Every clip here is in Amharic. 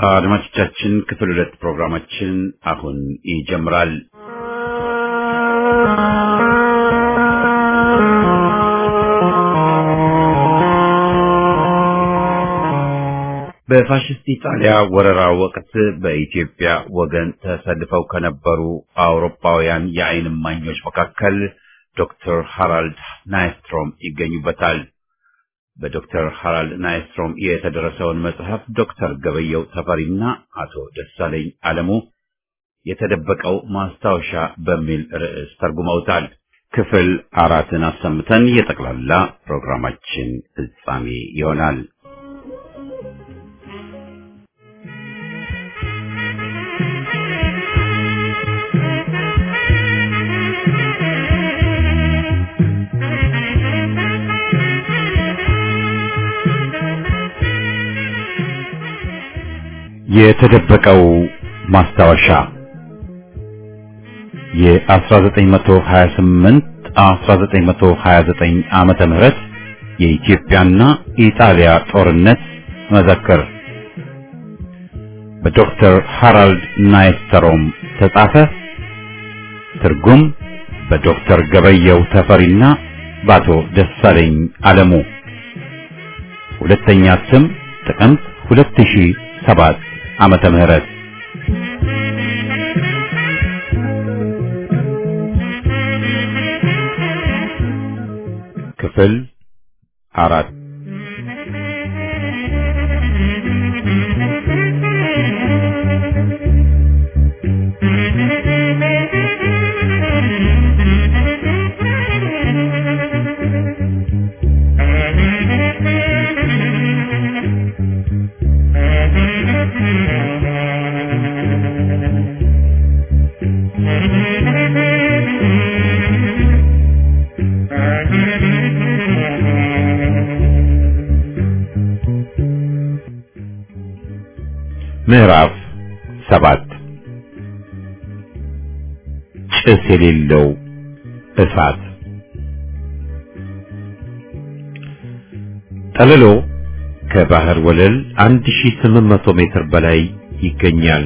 አድማጮቻችን ክፍል ሁለት ፕሮግራማችን አሁን ይጀምራል። በፋሽስት ኢጣሊያ ወረራ ወቅት በኢትዮጵያ ወገን ተሰልፈው ከነበሩ አውሮፓውያን የዓይን እማኞች መካከል ዶክተር ሃራልድ ናይስትሮም ይገኙበታል። በዶክተር ሃራልድ ናይስትሮም የተደረሰውን መጽሐፍ ዶክተር ገበየው ተፈሪና አቶ ደሳለኝ አለሙ የተደበቀው ማስታወሻ በሚል ርዕስ ተርጉመውታል። ክፍል አራትን አሰምተን የጠቅላላ ፕሮግራማችን ፍጻሜ ይሆናል። የተደበቀው ማስታወሻ የ1928 1929 ዓመተ ምህረት የኢትዮጵያና ኢጣሊያ ጦርነት መዘክር በዶክተር ሃራልድ ናይስተሮም ተጻፈ። ትርጉም በዶክተር ገበየው ተፈሪና በአቶ ደሳለኝ አለሙ። ሁለተኛ ስም ጥቅምት 2007 ዓመተ ምህረት ክፍል አራት ምዕራፍ ሰባት ጭስ የሌለው እሳት ጠለሎ ከባህር ወለል 1800 ሜትር በላይ ይገኛል።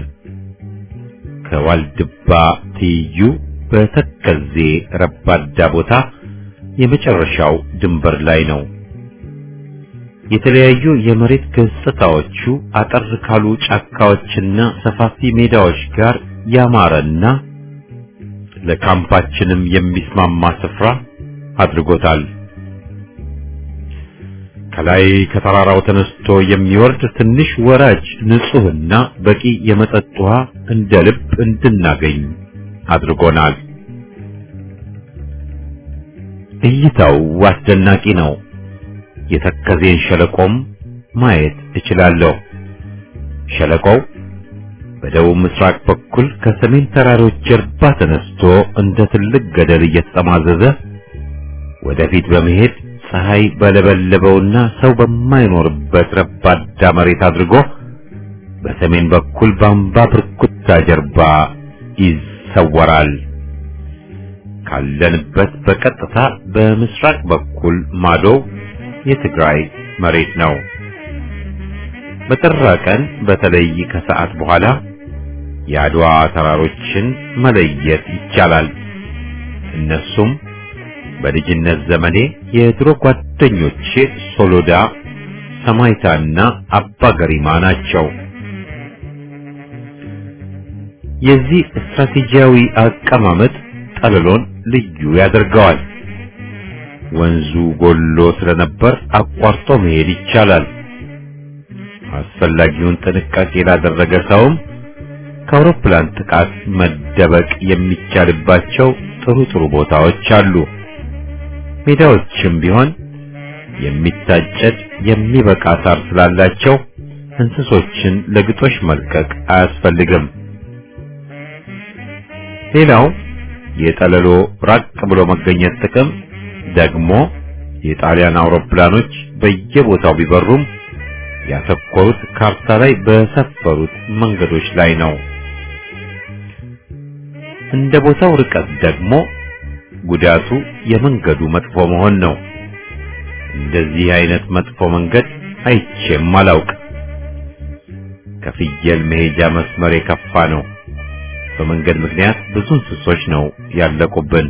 ከዋልድባ ትይዩ በተከዜ ረባዳ ቦታ የመጨረሻው ድንበር ላይ ነው። የተለያዩ የመሬት ገጽታዎቹ አጠር ካሉ ጫካዎችና ሰፋፊ ሜዳዎች ጋር ያማረና ለካምፓችንም የሚስማማ ስፍራ አድርጎታል። ከላይ ከተራራው ተነስቶ የሚወርድ ትንሽ ወራጅ ንጹህና በቂ የመጠጥ ውሃ እንደ ልብ እንድናገኝ አድርጎናል። እይታው አስደናቂ ነው። የተከዜን ሸለቆም ማየት እችላለሁ። ሸለቆው በደቡብ ምስራቅ በኩል ከሰሜን ተራሮች ጀርባ ተነስቶ እንደ ትልቅ ገደል እየተጠማዘዘ ወደፊት በመሄድ ፀሐይ በለበለበውና ሰው በማይኖርበት ረባዳ መሬት አድርጎ በሰሜን በኩል በአምባ ብርኩታ ጀርባ ይሰወራል። ካለንበት በቀጥታ በምስራቅ በኩል ማዶ የትግራይ መሬት ነው። በጠራ ቀን በተለይ ከሰዓት በኋላ የአድዋ ተራሮችን መለየት ይቻላል። እነሱም በልጅነት ዘመኔ የድሮ ጓደኞቼ ሶሎዳ፣ ሰማይታና አባ ገሪማ ናቸው። የዚህ ስትራቴጂያዊ አቀማመጥ ጠለሎን ልዩ ያደርገዋል። ወንዙ ጎሎ ስለነበር አቋርጦ መሄድ ይቻላል። አስፈላጊውን ጥንቃቄ ላደረገ ሰውም ከአውሮፕላን ጥቃት መደበቅ የሚቻልባቸው ጥሩ ጥሩ ቦታዎች አሉ። ሜዳዎችም ቢሆን የሚታጨድ የሚበቃ ሳር ስላላቸው እንስሶችን ለግጦሽ መልቀቅ አያስፈልግም። ሌላው የጠለሎ ራቅ ብሎ መገኘት ጥቅም ደግሞ የጣሊያን አውሮፕላኖች በየቦታው ቢበሩም ያተኮሩት ካርታ ላይ በሰፈሩት መንገዶች ላይ ነው። እንደ ቦታው ርቀት ደግሞ ጉዳቱ የመንገዱ መጥፎ መሆን ነው። እንደዚህ አይነት መጥፎ መንገድ አይቼም አላውቅ። ከፍየል መሄጃ መስመር የከፋ ነው። በመንገድ ምክንያት ብዙ እንስሶች ነው ያለቁብን።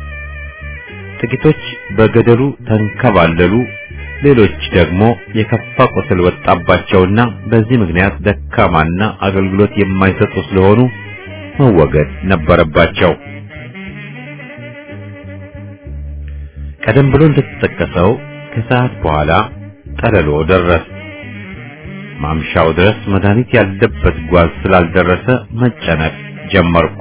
ጥቂቶች በገደሉ ተንከባለሉ፣ ሌሎች ደግሞ የከፋ ቁስል ወጣባቸውና በዚህ ምክንያት ደካማና አገልግሎት የማይሰጡ ስለሆኑ መወገድ ነበረባቸው። ቀደም ብሎ እንደተጠቀሰው ከሰዓት በኋላ ጠለሎ ደረስ። ማምሻው ድረስ መድኃኒት ያለበት ጓዝ ስላልደረሰ መጨነቅ ጀመርኩ።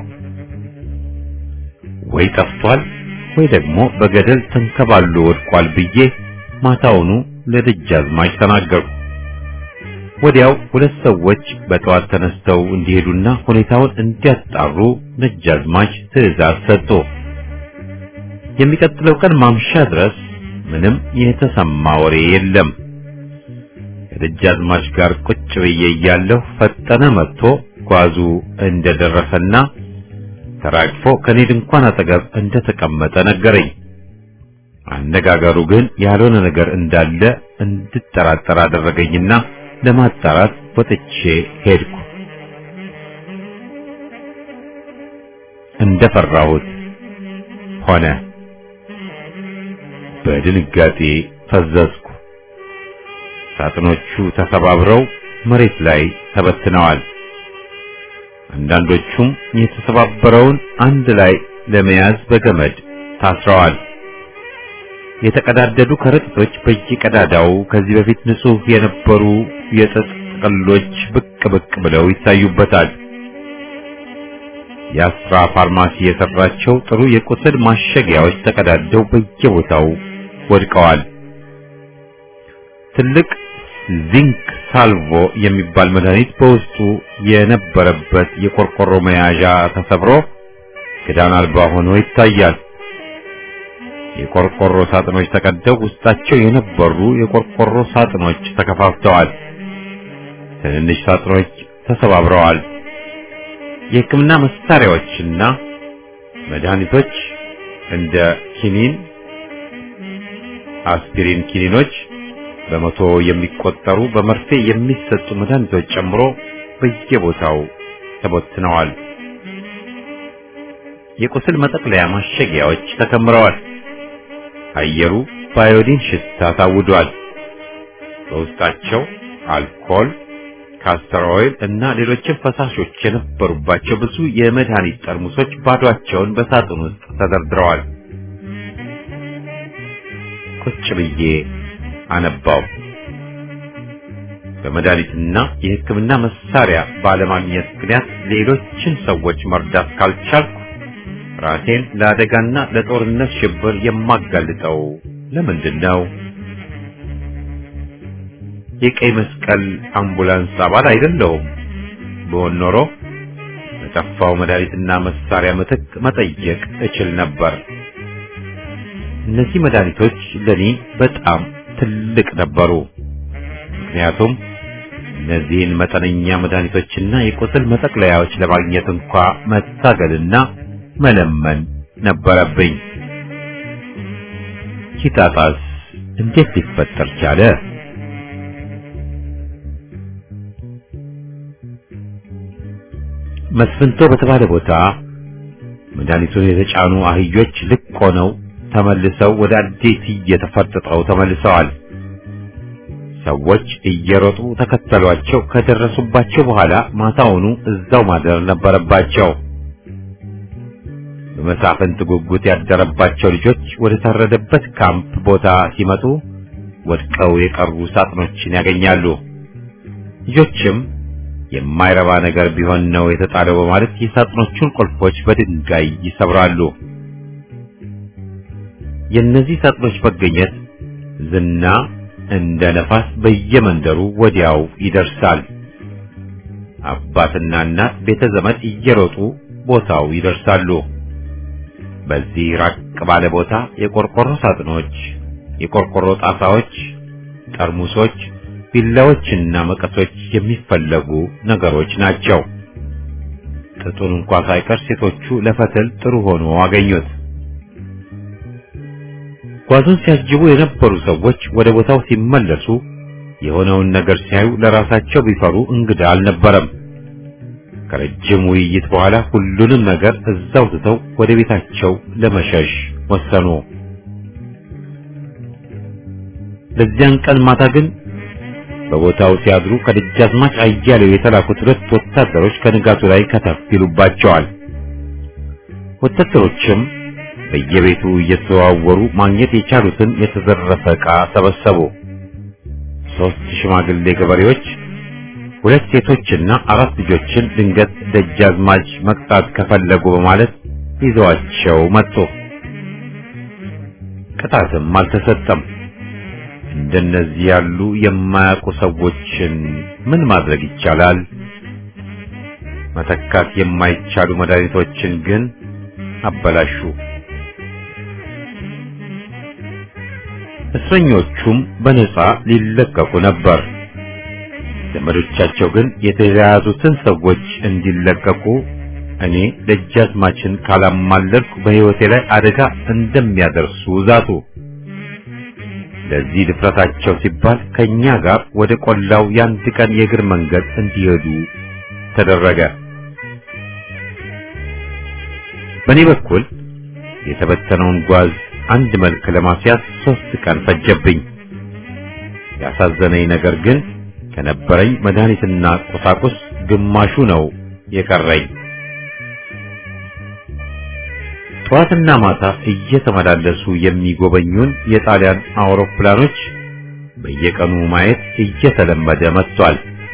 ወይ ጠፍቷል ወይ ደግሞ በገደል ተንከባሎ ወድቋል ብዬ ማታውኑ ለደጃዝማች ተናገርኩ። ወዲያው ሁለት ሰዎች በጠዋት ተነስተው እንዲሄዱና ሁኔታውን እንዲያጣሩ ደጃዝማች ትዕዛዝ ሰጡ። የሚቀጥለው ቀን ማምሻ ድረስ ምንም የተሰማ ወሬ የለም። ከደጃዝማች ጋር ቁጭ ብዬ እያለሁ ፈጠነ መጥቶ ጓዙ እንደደረሰና ተራግፎ ከኔ ድንኳን አጠገብ እንደተቀመጠ ነገረኝ። አነጋገሩ ግን ያልሆነ ነገር እንዳለ እንድጠራጠር አደረገኝና ለማጣራት ወጥቼ ሄድኩ። እንደፈራሁት ሆነ። በድንጋጤ ፈዘዝኩ። ሳጥኖቹ ተሰባብረው መሬት ላይ ተበትነዋል። አንዳንዶቹም የተሰባበረውን አንድ ላይ ለመያዝ በገመድ ታስረዋል። የተቀዳደዱ ከረጢቶች በየቀዳዳው ከዚህ በፊት ንጹህ የነበሩ የጥጥ ጥቅሎች ብቅ ብቅ ብለው ይታዩበታል። የአስራ ፋርማሲ የሰራቸው ጥሩ የቁስል ማሸጊያዎች ተቀዳደው በየቦታው ወድቀዋል። ትልቅ ዚንክ ሳልቮ የሚባል መድኃኒት በውስጡ የነበረበት የቆርቆሮ መያዣ ተሰብሮ ክዳን አልባ ሆኖ ይታያል። የቆርቆሮ ሳጥኖች ተቀደው ውስጣቸው የነበሩ የቆርቆሮ ሳጥኖች ተከፋፍተዋል። ትንንሽ ሳጥኖች ተሰባብረዋል። የሕክምና መሳሪያዎችና መድኃኒቶች እንደ ኪኒን፣ አስፒሪን ኪኒኖች በመቶ የሚቆጠሩ በመርፌ የሚሰጡ መድኃኒቶች ጨምሮ በየቦታው ተበትነዋል። የቁስል መጠቅለያ ማሸጊያዎች ተከምረዋል። አየሩ ባዮዲን ሽታ ታውዷል። በውስጣቸው አልኮል፣ ካስተር ኦይል እና ሌሎችም ፈሳሾች የነበሩባቸው ብዙ የመድኃኒት ጠርሙሶች ባዷቸውን በሳጥን ውስጥ ተደርድረዋል። ቁጭ ብዬ አነባው። በመድኃኒትና የሕክምና መሳሪያ ባለማግኘት ምክንያት ሌሎችን ሰዎች መርዳት ካልቻልኩ ራሴን ለአደጋና ለጦርነት ሽብር የማጋልጠው ለምንድን ነው? የቀይ መስቀል አምቡላንስ አባል አይደለሁም። ብሆን ኖሮ በጠፋው መድኃኒትና መሳሪያ ምትክ መጠየቅ እችል ነበር። እነዚህ መድኃኒቶች ለኔ በጣም ትልቅ ነበሩ። ምክንያቱም እነዚህን መጠነኛ መድኃኒቶችና የቁስል መጠቅለያዎች ለማግኘት እንኳ መታገልና መለመን ነበረብኝ። ኪታጣስ እንዴት ሊፈጠር ቻለ? መስፍንቶ በተባለ ቦታ መድኃኒቱን የተጫኑ አህዮች ልቅ ሆነው ተመልሰው ወደ አዴት እየተፈርጥጠው ተመልሰዋል። ሰዎች እየሮጡ ተከተሏቸው። ከደረሱባቸው በኋላ ማታውኑ እዛው ማደር ነበረባቸው። በመሳፍንት ጉጉት ያደረባቸው ልጆች ወደ ታረደበት ካምፕ ቦታ ሲመጡ ወድቀው የቀሩ ሳጥኖችን ያገኛሉ። ልጆችም የማይረባ ነገር ቢሆን ነው የተጣለው በማለት የሳጥኖቹን ቁልፎች በድንጋይ ይሰብራሉ። የእነዚህ ሳጥኖች መገኘት ዝና እንደ ነፋስ በየመንደሩ ወዲያው ይደርሳል። አባትና እናት ቤተ ዘመድ እየሮጡ ቦታው ይደርሳሉ። በዚህ ራቅ ባለ ቦታ የቆርቆሮ ሳጥኖች፣ የቆርቆሮ ጣሳዎች፣ ጠርሙሶች፣ ቢላዎችና መቀሶች የሚፈለጉ ነገሮች ናቸው። ጥጡን እንኳ ሳይቀር ሴቶቹ ለፈትል ጥሩ ሆኖ አገኙት። ጓዙን ሲያጅቡ የነበሩ ሰዎች ወደ ቦታው ሲመለሱ የሆነውን ነገር ሲያዩ ለራሳቸው ቢፈሩ እንግዳ አልነበረም። ከረጅም ውይይት በኋላ ሁሉንም ነገር እዛው ትተው ወደ ቤታቸው ለመሸሽ ወሰኑ። በዚያን ቀን ማታ ግን በቦታው ሲያድሩ ከደጃዝማች አያሌው የተላኩት ሁለት ወታደሮች ከንጋቱ ላይ ከተፍ ይሉባቸዋል። ወታደሮችም በየቤቱ እየተዘዋወሩ ማግኘት የቻሉትን የተዘረፈ ዕቃ ሰበሰቡ። ሦስት ሽማግሌ ገበሬዎች፣ ሁለት ሴቶችና አራት ልጆችን ድንገት ደጃዝማች መቅጣት ከፈለጉ በማለት ይዘዋቸው መጡ። ቅጣትም አልተሰጠም። እንደነዚህ ያሉ የማያውቁ ሰዎችን ምን ማድረግ ይቻላል? መተካት የማይቻሉ መድኃኒቶችን ግን አበላሹ። እስረኞቹም በነጻ ሊለቀቁ ነበር። ዘመዶቻቸው ግን የተያያዙትን ሰዎች እንዲለቀቁ እኔ ደጃዝማችን ካላማለልኩ በሕይወቴ ላይ አደጋ እንደሚያደርሱ ዛቱ። ለዚህ ድፍረታቸው ሲባል ከኛ ጋር ወደ ቆላው የአንድ ቀን የእግር መንገድ እንዲሄዱ ተደረገ። በእኔ በኩል የተበተነውን ጓዝ አንድ መልክ ለማስያዝ ሶስት ቀን ፈጀብኝ። ያሳዘነኝ ነገር ግን ከነበረኝ መድኃኒትና ቁሳቁስ ግማሹ ነው የቀረኝ። ጠዋትና ማታ እየተመላለሱ የሚጎበኙን የጣሊያን አውሮፕላኖች በየቀኑ ማየት እየተለመደ መጥቷል።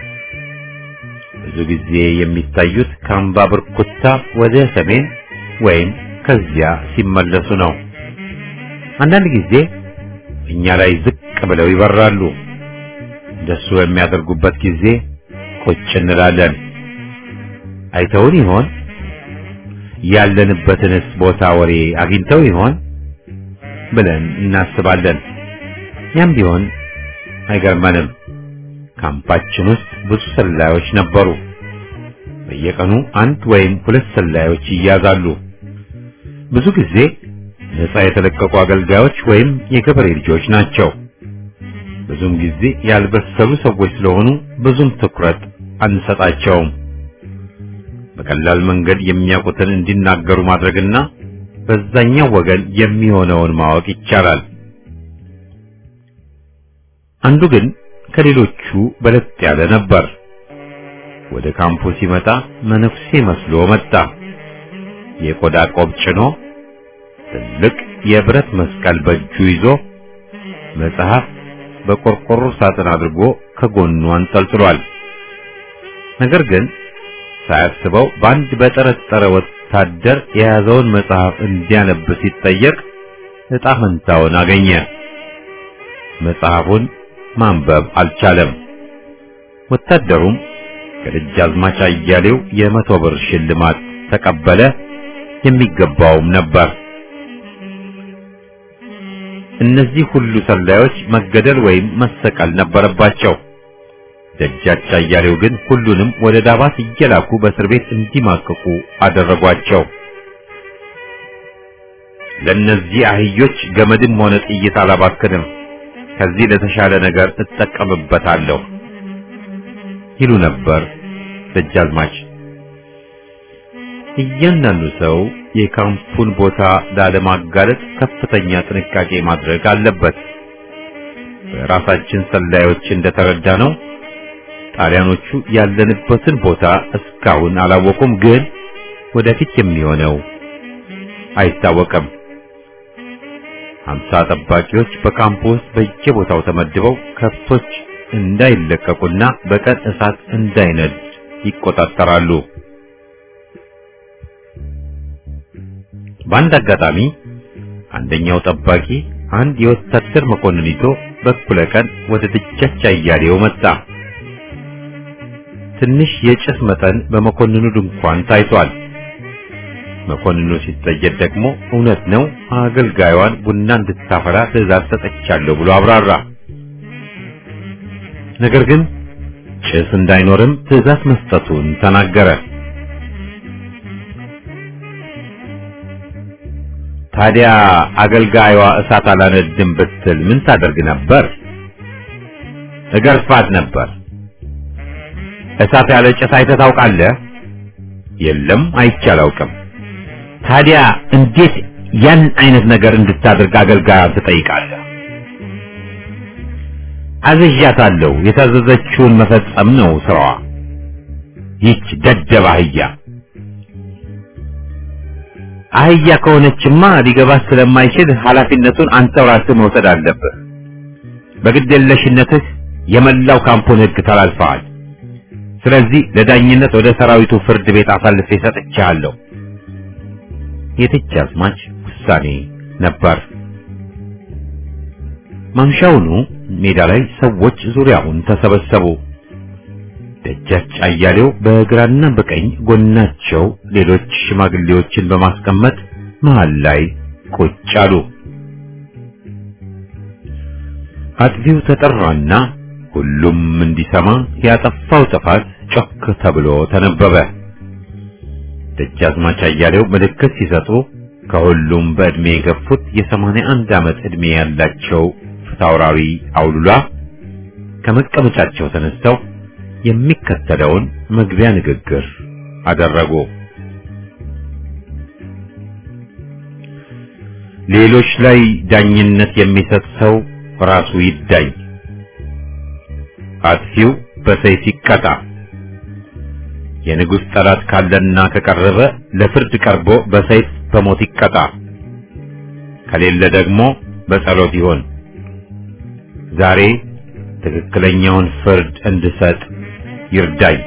ብዙ ጊዜ የሚታዩት ከአምባ ብርኩታ ወደ ሰሜን ወይም ከዚያ ሲመለሱ ነው። አንዳንድ ጊዜ እኛ ላይ ዝቅ ብለው ይበራሉ። እንደሱ የሚያደርጉበት ጊዜ ቁጭ እንላለን። አይተውን ይሆን? ያለንበትንስ ቦታ ወሬ አግኝተው ይሆን ብለን እናስባለን። ያም ቢሆን አይገርመንም። ካምፓችን ውስጥ ብዙ ሰላዮች ነበሩ። በየቀኑ አንድ ወይም ሁለት ሰላዮች ይያዛሉ። ብዙ ጊዜ ነፃ የተለቀቁ አገልጋዮች ወይም የገበሬ ልጆች ናቸው። ብዙም ጊዜ ያልበሰሉ ሰዎች ስለሆኑ ብዙም ትኩረት አንሰጣቸውም። በቀላል መንገድ የሚያውቁትን እንዲናገሩ ማድረግና በዛኛው ወገን የሚሆነውን ማወቅ ይቻላል። አንዱ ግን ከሌሎቹ በለጥ ያለ ነበር። ወደ ካምፑ ሲመጣ መነኩሴ መስሎ መጣ። የቆዳ ቆብ ጭኖ ትልቅ የብረት መስቀል በእጁ ይዞ መጽሐፍ በቆርቆሮ ሳጥን አድርጎ ከጎኑ አንጠልጥሏል። ነገር ግን ሳያስበው በአንድ በጠረጠረ ወታደር የያዘውን መጽሐፍ እንዲያነብ ሲጠየቅ ዕጣ ፈንታውን አገኘ። መጽሐፉን ማንበብ አልቻለም። ወታደሩም ከደጃዝማች አያሌው የመቶ ብር ሽልማት ተቀበለ። የሚገባውም ነበር። እነዚህ ሁሉ ሰላዮች መገደል ወይም መሰቀል ነበረባቸው። ደጃች አያሌው ግን ሁሉንም ወደ ዳባት እየላኩ በእስር ቤት እንዲማቅቁ አደረጓቸው። ለእነዚህ አህዮች ገመድም ሆነ ጥይት አላባክንም፣ ከዚህ ለተሻለ ነገር እጠቀምበታለሁ ይሉ ነበር ደጃዝማች። እያንዳንዱ ሰው የካምፑን ቦታ ላለማጋለጥ ከፍተኛ ጥንቃቄ ማድረግ አለበት። በራሳችን ሰላዮች እንደተረዳ ነው ጣሊያኖቹ ያለንበትን ቦታ እስካሁን አላወቁም፣ ግን ወደፊት የሚሆነው አይታወቅም። ሀምሳ ጠባቂዎች በካምፑ ውስጥ በየቦታው ተመድበው ከብቶች እንዳይለቀቁና በቀን እሳት እንዳይነድ ይቆጣጠራሉ። በአንድ አጋጣሚ አንደኛው ጠባቂ አንድ የወታደር መኮንን ይዞ በኩለ ቀን ወደ ደጃች አያሌው መጣ። ትንሽ የጭስ መጠን በመኮንኑ ድንኳን ታይቷል። መኮንኑ ሲጠየቅ ደግሞ እውነት ነው አገልጋዩን ቡና እንድታፈላ ትዕዛዝ ሰጥቻለሁ ብሎ አብራራ። ነገር ግን ጭስ እንዳይኖርም ትዕዛዝ መስጠቱን ተናገረ። ታዲያ አገልጋዩዋ እሳት አላነድም ብትል ምን ታደርግ ነበር? እገርፋት ነበር። እሳት ያለ ጭስ አይተህ ታውቃለህ? የለም አይቼ አላውቅም። ታዲያ እንዴት ያን አይነት ነገር እንድታደርግ አገልጋይ ትጠይቃለህ? አዝዣታለሁ። የታዘዘችውን መፈጸም ነው ስራዋ። ይህች ደደብ አህያ አህያ ከሆነችማ ሊገባህ ስለማይችል ኃላፊነቱን አንተው ራስህ መውሰድ አለብህ። በግዴለሽነትህ የመላው ካምፑን ሕግ ተላልፈዋል። ስለዚህ ለዳኝነት ወደ ሰራዊቱ ፍርድ ቤት አሳልፌ ሰጥቼሃለሁ። የደጃዝማች ውሳኔ ነበር። ማምሻውኑ ሜዳ ላይ ሰዎች ዙሪያውን ተሰበሰቡ። ደጃች አያሌው በግራና በቀኝ ጎናቸው ሌሎች ሽማግሌዎችን በማስቀመጥ መሃል ላይ ቁጭ አሉ። አጥቢው ተጠራና ሁሉም እንዲሰማ ያጠፋው ጥፋት ጮክ ተብሎ ተነበበ። ደጃዝማች አያሌው ምልክት ሲሰጡ ከሁሉም በዕድሜ የገፉት የሰማንያ አንድ ዓመት ዕድሜ ያላቸው ፊታውራሪ አውሉላ ከመቀመጫቸው ተነስተው የሚከተለውን መግቢያ ንግግር አደረጉ። ሌሎች ላይ ዳኝነት የሚሰጥ ሰው ራሱ ይዳኝ። አጥፊው በሰይፍ ይቀጣ። የንጉሥ ጠላት ካለና ከቀረበ ለፍርድ ቀርቦ በሰይፍ በሞት ይቀጣ። ከሌለ ደግሞ በጸሎት ይሆን። ዛሬ ትክክለኛውን ፍርድ እንድሰጥ ይርዳኝ።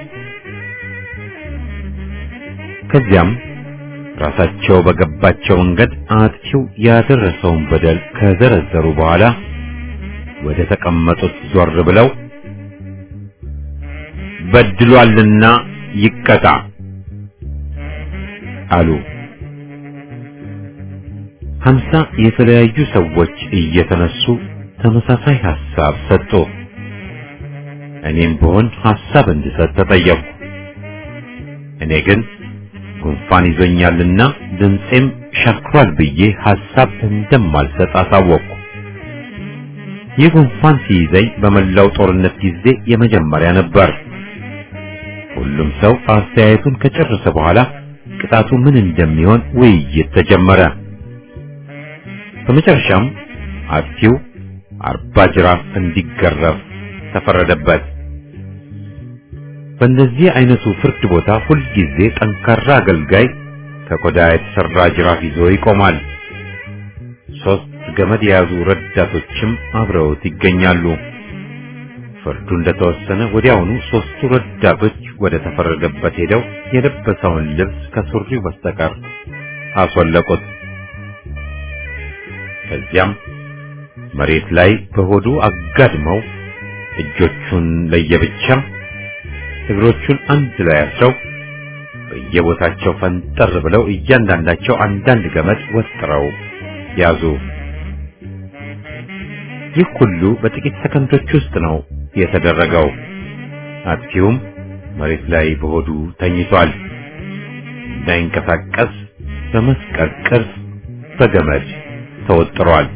ከዚያም ራሳቸው በገባቸው መንገድ አጥፊው ያደረሰውን በደል ከዘረዘሩ በኋላ ወደ ተቀመጡት ዞር ብለው በድሏልና ይቀጣ አሉ። ሀምሳ የተለያዩ ሰዎች እየተነሱ ተመሳሳይ ሐሳብ ሰጡ። እኔም ብሆን ሐሳብ እንድሰጥ ተጠየቅኩ። እኔ ግን ጉንፋን ይዞኛልና ድምፄም ሸክሯል ብዬ ሐሳብ እንደማልሰጥ አሳወቅኩ። ይህ ጉንፋን ሲይዘኝ በመላው ጦርነት ጊዜ የመጀመሪያ ነበር። ሁሉም ሰው አስተያየቱን ከጨረሰ በኋላ ቅጣቱ ምን እንደሚሆን ውይይት ተጀመረ። በመጨረሻም አጥፊው አርባ ጅራፍ እንዲገረፍ ተፈረደበት። በእንደዚህ አይነቱ ፍርድ ቦታ ሁልጊዜ ጠንካራ አገልጋይ ከቆዳ የተሰራ ጅራፍ ይዞ ይቆማል። ሶስት ገመድ የያዙ ረዳቶችም አብረውት ይገኛሉ። ፍርዱ እንደተወሰነ ወዲያውኑ ሶስቱ ረዳቶች ወደ ተፈረደበት ሄደው የለበሰውን ልብስ ከሱሪው በስተቀር አስወለቁት። ከዚያም መሬት ላይ በሆዱ አጋድመው እጆቹን ለየብቻ እግሮቹን አንድ ላይ አስረው በየቦታቸው ፈንጠር ብለው እያንዳንዳቸው አንዳንድ ገመድ ወጥረው ያዙ። ይህ ሁሉ በጥቂት ሰከንዶች ውስጥ ነው የተደረገው። አጥፊውም መሬት ላይ በሆዱ ተኝቷል። እንዳይንቀሳቀስ በመስቀል ቅርጽ በገመድ ተወጥሯል።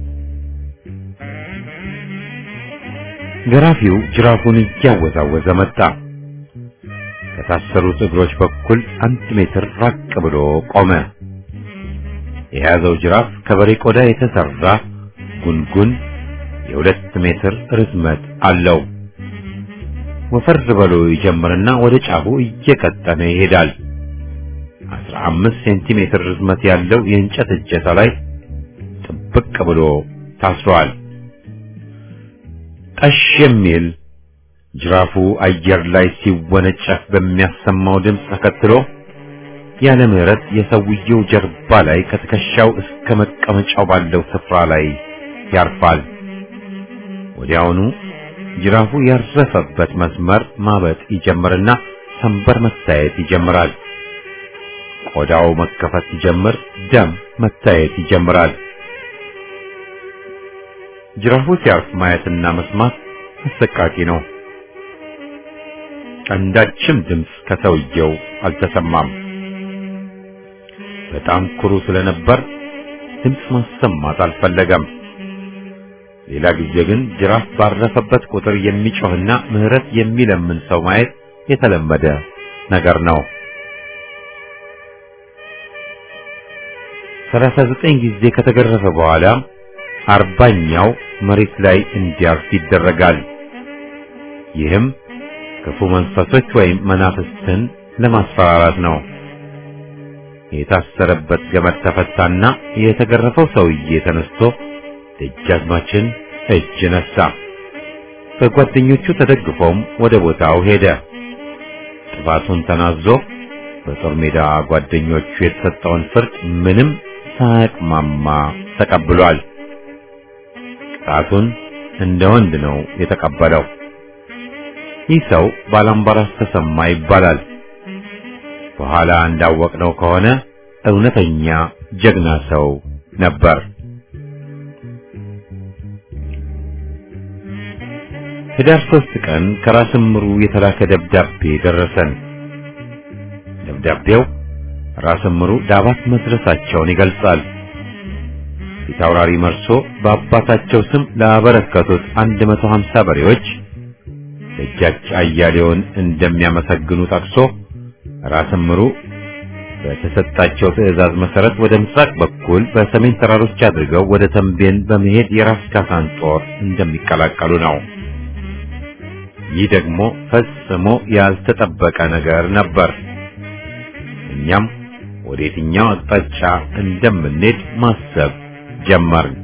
ገራፊው ጅራፉን እያወዛወዘ መጣ። ከታሰሩት እግሮች በኩል አንድ ሜትር ራቅ ብሎ ቆመ። የያዘው ጅራፍ ከበሬ ቆዳ የተሰራ ጉንጉን የሁለት ሜትር ርዝመት አለው። ወፈር ብሎ ይጀምርና ወደ ጫፉ እየቀጠነ ይሄዳል። አስራ አምስት ሴንቲሜትር ርዝመት ያለው የእንጨት እጀታ ላይ ጥብቅ ብሎ ታስሯል። ጠሽ የሚል ጅራፉ አየር ላይ ሲወነጨፍ በሚያሰማው ድምፅ ተከትሎ ያለ ምሕረት የሰውየው ጀርባ ላይ ከትከሻው እስከ መቀመጫው ባለው ስፍራ ላይ ያርፋል። ወዲያውኑ ጅራፉ ያረፈበት መስመር ማበጥ ይጀምርና ሰንበር መታየት ይጀምራል። ቆዳው መከፈት ሲጀምር ደም መታየት ይጀምራል። ጅራፉ ሲያርፍ ማየትና መስማት አሰቃቂ ነው። አንዳችም ድምፅ ከሰውየው አልተሰማም። በጣም ኩሩ ስለነበር ድምፅ ማሰማት አልፈለገም። ሌላ ጊዜ ግን ጅራፍ ባረፈበት ቁጥር የሚጮህና ምህረት የሚለምን ሰው ማየት የተለመደ ነገር ነው። ሰላሳ ዘጠኝ ጊዜ ከተገረፈ በኋላ አርባኛው መሬት ላይ እንዲያርፍ ይደረጋል። ይህም ክፉ መንፈሶች ወይም መናፍስትን ለማስፈራራት ነው። የታሰረበት ገመድ ተፈታና የተገረፈው ሰውዬ ተነስቶ ደጃዝማችን እጅ ነሳ። በጓደኞቹ ተደግፎም ወደ ቦታው ሄደ። ጥፋቱን ተናዞ በጦር ሜዳ ጓደኞቹ የተሰጠውን ፍርድ ምንም ሳያቅማማ ተቀብሏል። ቅጣቱን እንደ ወንድ ነው የተቀበለው። ይህ ሰው ባላምባራስ ተሰማ ይባላል። በኋላ እንዳወቅነው ከሆነ እውነተኛ ጀግና ሰው ነበር። ህዳር ሶስት ቀን ከራስ ምሩ የተላከ ደብዳቤ ደረሰን። ደብዳቤው ራስ ምሩ ዳባት መድረሳቸውን ይገልጻል። ፊታውራሪ መርሶ በአባታቸው ስም ላበረከቱት 150 በሬዎች ደጃች አያሌውን እንደሚያመሰግኑ ጠቅሶ ራስ ምሩ በተሰጣቸው ትዕዛዝ መሰረት ወደ ምስራቅ በኩል በሰሜን ተራሮች አድርገው ወደ ተንቤን በመሄድ የራስ ካሳን ጦር እንደሚቀላቀሉ ነው። ይህ ደግሞ ፈጽሞ ያልተጠበቀ ነገር ነበር። እኛም ወደ የትኛው አቅጣጫ እንደምንሄድ ማሰብ ጀመርን።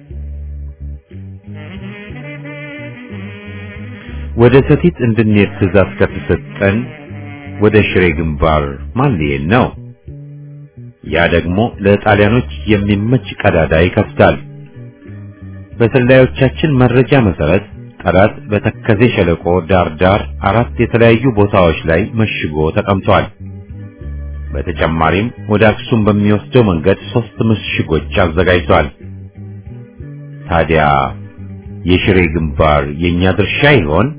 ወደ ሰቲት እንድንሄድ ትዕዛዝ ከተሰጠን ወደ ሽሬ ግንባር ማን ሊሄድ ነው? ያ ደግሞ ለጣሊያኖች የሚመች ቀዳዳ ይከፍታል። በሰላዮቻችን መረጃ መሰረት ጠላት በተከዜ ሸለቆ ዳር ዳር አራት የተለያዩ ቦታዎች ላይ መሽጎ ተቀምጧል። በተጨማሪም ወደ አክሱም በሚወስደው መንገድ ሶስት ምሽጎች አዘጋጅቷል። ታዲያ የሽሬ ግንባር የኛ ድርሻ ይሆን?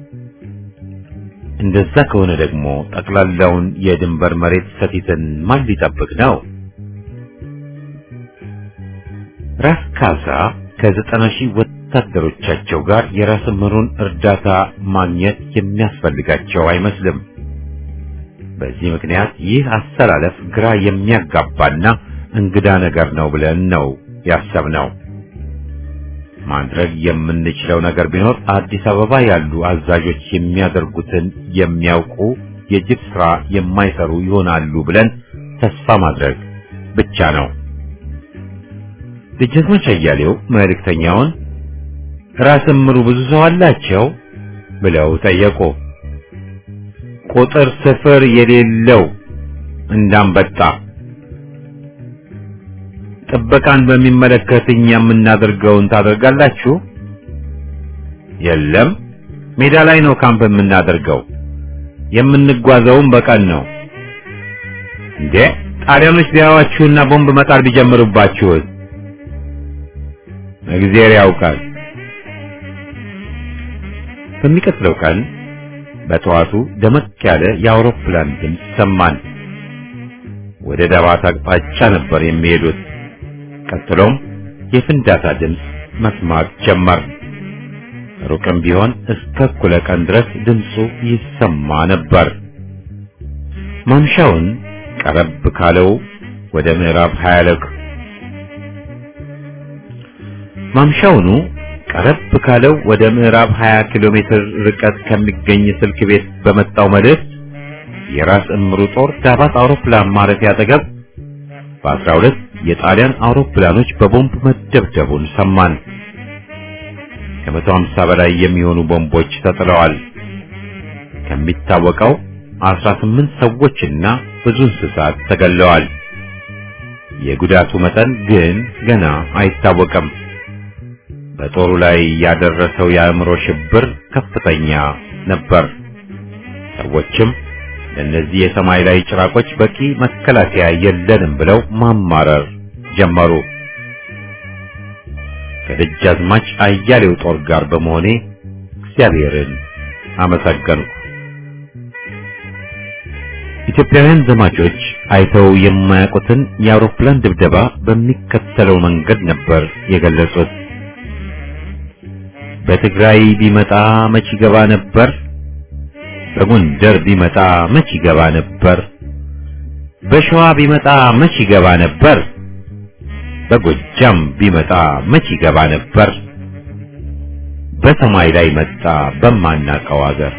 እንደዛ ከሆነ ደግሞ ጠቅላላውን የድንበር መሬት ሰቲትን ማን ሊጠብቅ ነው? ራስ ካሳ ከዘጠና ሺህ ወታደሮቻቸው ጋር የራስ ምሩን እርዳታ ማግኘት የሚያስፈልጋቸው አይመስልም። በዚህ ምክንያት ይህ አሰላለፍ ግራ የሚያጋባና እንግዳ ነገር ነው ብለን ነው ያሰብነው። ማድረግ የምንችለው ነገር ቢኖር አዲስ አበባ ያሉ አዛዦች የሚያደርጉትን የሚያውቁ የጅብ ስራ የማይሰሩ ይሆናሉ ብለን ተስፋ ማድረግ ብቻ ነው። ደጃዝማች አያሌው መልእክተኛውን ራስ ምሩ ብዙ ሰው አላቸው ብለው ጠየቁ። ቁጥር ስፍር የሌለው እንዳንበጣ ጥበቃን በሚመለከት እኛ የምናደርገውን ታደርጋላችሁ? የለም፣ ሜዳ ላይ ነው ካምፕ የምናደርገው። የምንጓዘውም በቀን ነው። እንዴ ጣሊያኖች ቢያዋችሁና ቦምብ መጣል ቢጀምሩባችሁስ? እግዚአብሔር ያውቃል። በሚቀጥለው ቀን በጠዋቱ ደመቅ ያለ የአውሮፕላን ድምፅ ሰማን። ወደ ዳባት አቅጣጫ ነበር የሚሄዱት። ቀጥሎም የፍንዳታ ድምፅ መስማት ጀመር። ሩቅም ቢሆን እስከ እኩለ ቀን ድረስ ድምፁ ይሰማ ነበር። ማምሻውን ቀረብ ካለው ወደ ምዕራብ ሀያለቅ ማምሻውኑ ቀረብ ካለው ወደ ምዕራብ 20 ኪሎ ሜትር ርቀት ከሚገኝ ስልክ ቤት በመጣው መልእክት የራስ እምሩ ጦር ዳባት አውሮፕላን ማረፊያ አጠገብ በ12 የጣሊያን አውሮፕላኖች በቦምብ መደብደቡን ሰማን። ከመቶ ሃምሳ በላይ የሚሆኑ ቦምቦች ተጥለዋል። ከሚታወቀው 18 ሰዎችና ብዙ እንስሳት ተገለዋል። የጉዳቱ መጠን ግን ገና አይታወቅም። በጦሩ ላይ ያደረሰው የአእምሮ ሽብር ከፍተኛ ነበር። ሰዎችም ለእነዚህ የሰማይ ላይ ጭራቆች በቂ መከላከያ የለንም ብለው ማማረር ጀመሩ። ከደጃዝማች አያሌው ጦር ጋር በመሆኔ እግዚአብሔርን አመሰገንኩ። ኢትዮጵያውያን ዘማቾች አይተው የማያውቁትን የአውሮፕላን ድብደባ በሚከተለው መንገድ ነበር የገለጹት። በትግራይ ቢመጣ መች ይገባ ነበር? በጎንደር ቢመጣ መች ይገባ ነበር? በሸዋ ቢመጣ መች ይገባ ነበር? በጎጃም ቢመጣ መች ይገባ ነበር? በሰማይ ላይ መጣ በማናቀው አገር።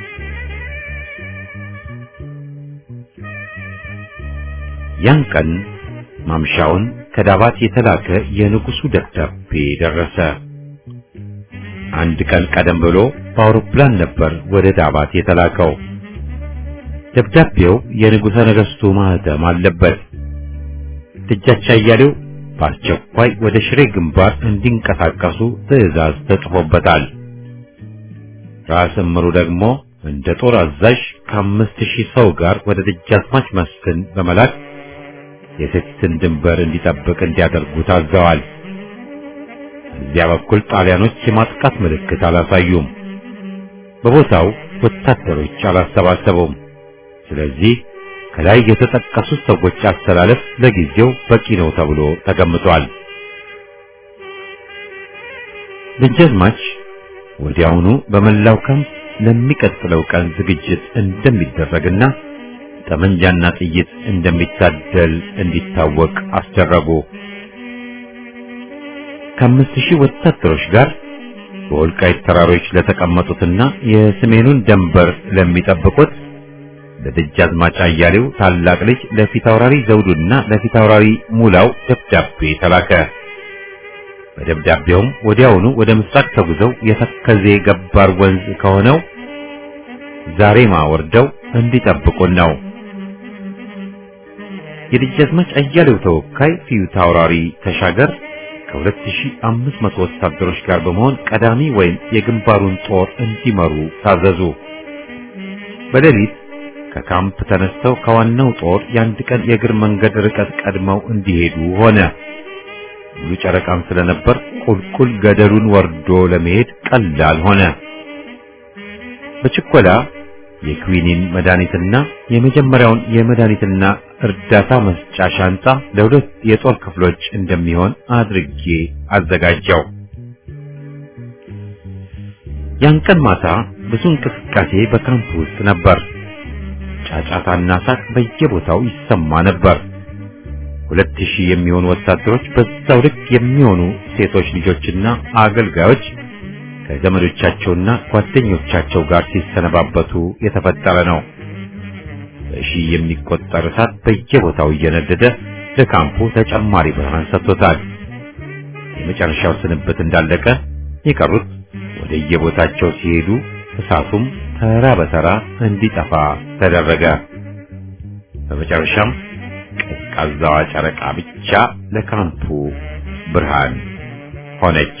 ያን ቀን ማምሻውን ከዳባት የተላከ የንጉሱ ደብዳቤ ደረሰ። አንድ ቀን ቀደም ብሎ በአውሮፕላን ነበር ወደ ዳባት የተላከው። ደብዳቤው የንጉሠ ነገሥቱ ማህተም አለበት። ደጃች አያሌው በአስቸኳይ ወደ ሽሬ ግንባር እንዲንቀሳቀሱ ትዕዛዝ ተጽፎበታል። ራስ እምሩ ደግሞ እንደ ጦር አዛዥ ከአምስት ሺህ ሰው ጋር ወደ ደጃዝማች መስፍን በመላክ የሴትን ድንበር እንዲጠብቅ እንዲያደርጉ ታዘዋል። እዚያ በኩል ጣሊያኖች የማጥቃት ምልክት አላሳዩም። በቦታው ወታደሮች አላሰባሰቡም። ስለዚህ ከላይ የተጠቀሱት ሰዎች አስተላለፍ ለጊዜው በቂ ነው ተብሎ ተገምቷል። ደጃዝማች ወዲያውኑ በመላው ካምፕ ለሚቀጥለው ቀን ዝግጅት እንደሚደረግና ጠመንጃና ጥይት እንደሚታደል እንዲታወቅ አስደረጉ። ከአምስት ሺህ ወታደሮች ጋር በወልቃይት ተራሮች ለተቀመጡትና የሰሜኑን ደንበር ለሚጠብቁት ለደጃዝማች አያሌው ታላቅ ልጅ ለፊታውራሪ ዘውዱና ለፊታውራሪ ሙላው ደብዳቤ ተላከ። በደብዳቤውም ወዲያውኑ ወደ ምስራቅ ተጉዘው የተከዜ ገባር ወንዝ ከሆነው ዛሬማ ወርደው እንዲጠብቁን ነው። የደጃዝማች አያሌው ተወካይ ፊታውራሪ ተሻገር ከ2500 ወታደሮች ጋር በመሆን ቀዳሚ ወይም የግንባሩን ጦር እንዲመሩ ታዘዙ። በሌሊት ከካምፕ ተነስተው ከዋናው ጦር የአንድ ቀን የእግር መንገድ ርቀት ቀድመው እንዲሄዱ ሆነ። ሙሉ ጨረቃም ስለነበር ቁልቁል ገደሉን ወርዶ ለመሄድ ቀላል ሆነ። በችኮላ የክዊኒን መድኃኒትና የመጀመሪያውን የመድኃኒትና እርዳታ መስጫ ሻንጣ ለሁለት የጦር ክፍሎች እንደሚሆን አድርጌ አዘጋጀው። ያን ቀን ማታ ብዙ እንቅስቃሴ በካምፕ ውስጥ ነበር። ጫጫታና ሳቅ በየቦታው ይሰማ ነበር። ሁለት ሺህ የሚሆኑ ወታደሮች በዛው ልክ የሚሆኑ ሴቶች ልጆችና አገልጋዮች ከዘመዶቻቸውና ጓደኞቻቸው ጋር ሲሰነባበቱ የተፈጠረ ነው። በሺህ የሚቆጠር እሳት በየቦታው እየነደደ ለካምፑ ተጨማሪ ብርሃን ሰጥቶታል። የመጨረሻው ስንብት እንዳለቀ የቀሩት ወደ የቦታቸው ሲሄዱ እሳቱም ተራ በተራ እንዲጠፋ ተደረገ። በመጨረሻም ቀዝቃዛዋ ጨረቃ ብቻ ለካምፑ ብርሃን ሆነች።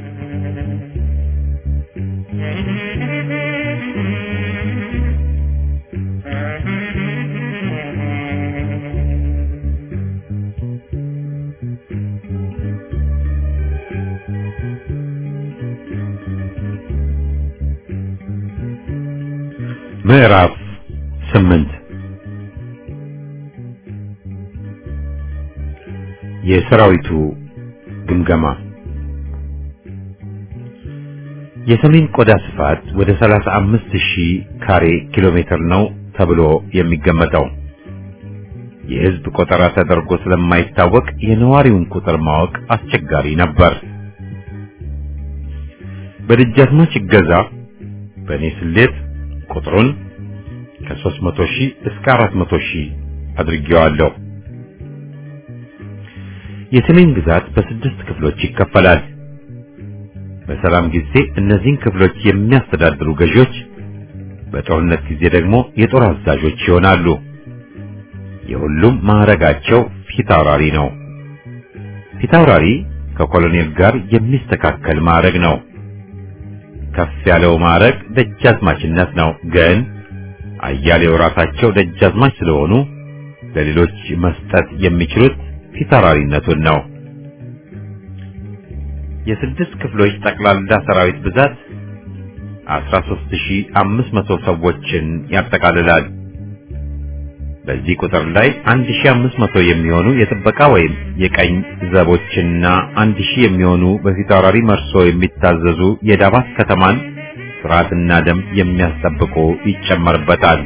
ምዕራፍ ስምንት የሰራዊቱ ግምገማ የሰሜን ቆዳ ስፋት ወደ 35 ሺህ ካሬ ኪሎ ሜትር ነው ተብሎ የሚገመተው የህዝብ ቆጠራ ተደርጎ ስለማይታወቅ የነዋሪውን ቁጥር ማወቅ አስቸጋሪ ነበር። በደጃዝማች ይገዛ በእኔ ስሌት ቁጥሩን ከ300 ሺህ እስከ 400 ሺህ አድርጌዋለሁ። የሰሜን ግዛት በስድስት ክፍሎች ይከፈላል። በሰላም ጊዜ እነዚህን ክፍሎች የሚያስተዳድሩ ገዢዎች፣ በጦርነት ጊዜ ደግሞ የጦር አዛዦች ይሆናሉ። የሁሉም ማዕረጋቸው ፊታውራሪ ነው። ፊታውራሪ ከኮሎኔል ጋር የሚስተካከል ማዕረግ ነው። ከፍ ያለው ማዕረግ ደጃዝማችነት ነው። ግን አያሌው ራሳቸው ደጃዝማች ስለሆኑ ለሌሎች መስጠት የሚችሉት ፊታውራሪነቱን ነው። የስድስት ክፍሎች ጠቅላላ ሰራዊት ብዛት 13500 ሰዎችን ያጠቃልላል። በዚህ ቁጥር ላይ 1500 የሚሆኑ የጥበቃ ወይም የቀኝ ዘቦችና 1000 የሚሆኑ በፊታውራሪ መርሶ የሚታዘዙ የዳባት ከተማን ስርዓትና ደንብ የሚያስጠብቁ ይጨመርበታል።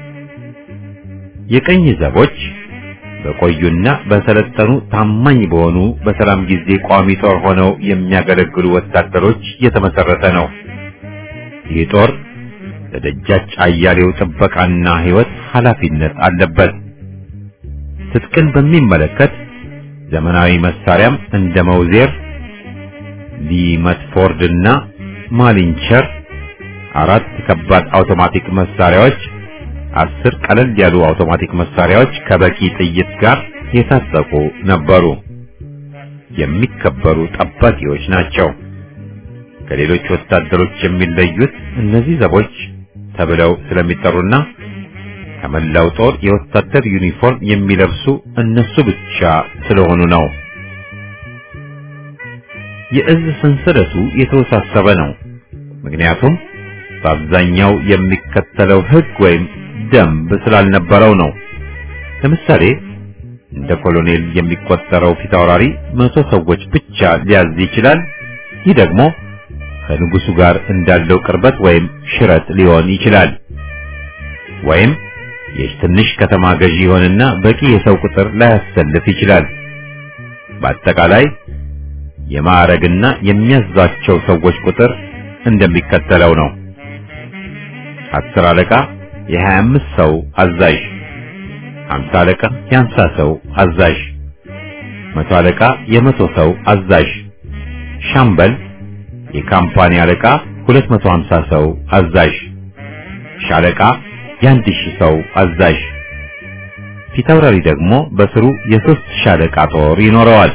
የቀኝ ዘቦች በቆዩና በሰለጠኑ ታማኝ በሆኑ በሰላም ጊዜ ቋሚ ጦር ሆነው የሚያገለግሉ ወታደሮች የተመሰረተ ነው። ይህ ጦር ለደጃች አያሌው ጥበቃና ሕይወት ኃላፊነት አለበት። ትጥቅን በሚመለከት ዘመናዊ መሳሪያም እንደ መውዜር፣ ሊመትፎርድና ማሊንቸር አራት ከባድ አውቶማቲክ መሳሪያዎች፣ አስር ቀለል ያሉ አውቶማቲክ መሳሪያዎች ከበቂ ጥይት ጋር የታጠቁ ነበሩ። የሚከበሩ ጠባቂዎች ናቸው። ከሌሎች ወታደሮች የሚለዩት እነዚህ ዘቦች ተብለው ስለሚጠሩና ከመላው ጦር የወታደር ዩኒፎርም የሚለብሱ እነሱ ብቻ ስለሆኑ ነው። የእዝ ሰንሰለቱ የተወሳሰበ ነው። ምክንያቱም በአብዛኛው የሚከተለው ሕግ ወይም ደንብ ስላልነበረው ነው። ለምሳሌ እንደ ኮሎኔል የሚቆጠረው ፊታውራሪ መቶ ሰዎች ብቻ ሊያዝ ይችላል። ይህ ደግሞ ከንጉሱ ጋር እንዳለው ቅርበት ወይም ሽረት ሊሆን ይችላል። ወይም የትንሽ ከተማ ገዢ ይሆንና በቂ የሰው ቁጥር ላያሰልፍ ይችላል። በአጠቃላይ የማዕረግና የሚያዛቸው ሰዎች ቁጥር እንደሚከተለው ነው። አስር አለቃ የሀያ አምስት ሰው አዛዥ፣ ሀምሳ አለቃ የሀምሳ ሰው አዛዥ፣ መቶ አለቃ የመቶ ሰው አዛዥ፣ ሻምበል የካምፓኒ አለቃ 250 ሰው አዛዥ፣ ሻለቃ የአንድ ሺህ ሰው አዛዥ፣ ፊታውራሪ ደግሞ በስሩ የሶስት ሻለቃ ጦር ይኖረዋል።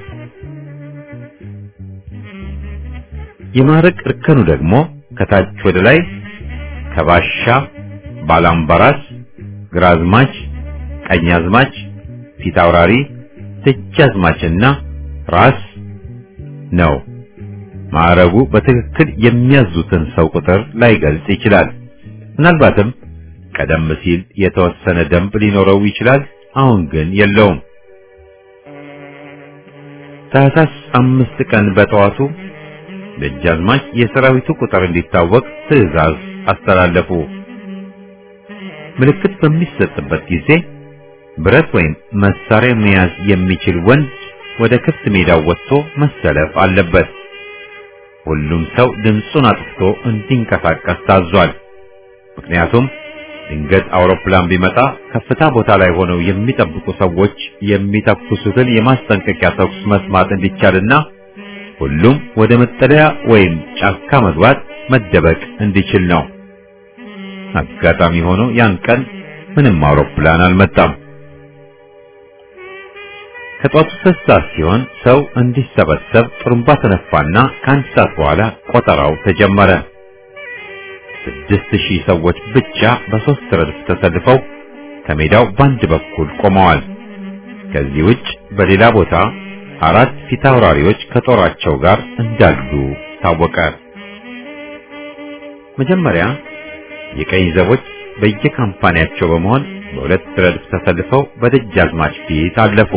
የማዕረግ እርከኑ ደግሞ ከታች ወደ ላይ ከባሻ፣ ባላምባራስ፣ ግራዝማች፣ ቀኛዝማች፣ ፊታውራሪ፣ ደጃዝማችና ራስ ነው። ማዕረጉ በትክክል የሚያዙትን ሰው ቁጥር ላይገልጽ ይችላል። ምናልባትም ቀደም ሲል የተወሰነ ደንብ ሊኖረው ይችላል። አሁን ግን የለውም። ታህሳስ አምስት ቀን በጠዋቱ ደጃዝማች የሰራዊቱ ቁጥር እንዲታወቅ ትዕዛዝ አስተላለፉ። ምልክት በሚሰጥበት ጊዜ ብረት ወይም መሳሪያ መያዝ የሚችል ወንድ ወደ ክፍት ሜዳው ወጥቶ መሰለፍ አለበት። ሁሉም ሰው ድምፁን አጥፍቶ እንዲንቀሳቀስ ታዟል። ምክንያቱም ድንገት አውሮፕላን ቢመጣ ከፍታ ቦታ ላይ ሆነው የሚጠብቁ ሰዎች የሚተኩሱትን የማስጠንቀቂያ ተኩስ መስማት እንዲቻልና ሁሉም ወደ መጠለያ ወይም ጫካ መግባት መደበቅ እንዲችል ነው። አጋጣሚ ሆኖ ያን ቀን ምንም አውሮፕላን አልመጣም። ከጧቱ ሶስት ሰዓት ሲሆን ሰው እንዲሰበሰብ ጥሩምባ ተነፋና ከአንድ ሰዓት በኋላ ቆጠራው ተጀመረ። ስድስት ሺህ ሰዎች ብቻ በሶስት ረድፍ ተሰልፈው ከሜዳው በአንድ በኩል ቆመዋል። ከዚህ ውጭ በሌላ ቦታ አራት ፊታውራሪዎች ከጦራቸው ጋር እንዳሉ ታወቀ። መጀመሪያ የቀኝ ዘቦች በየካምፓኒያቸው በመሆን በሁለት ረድፍ ተሰልፈው በደጃዝማች ፊት አለፉ።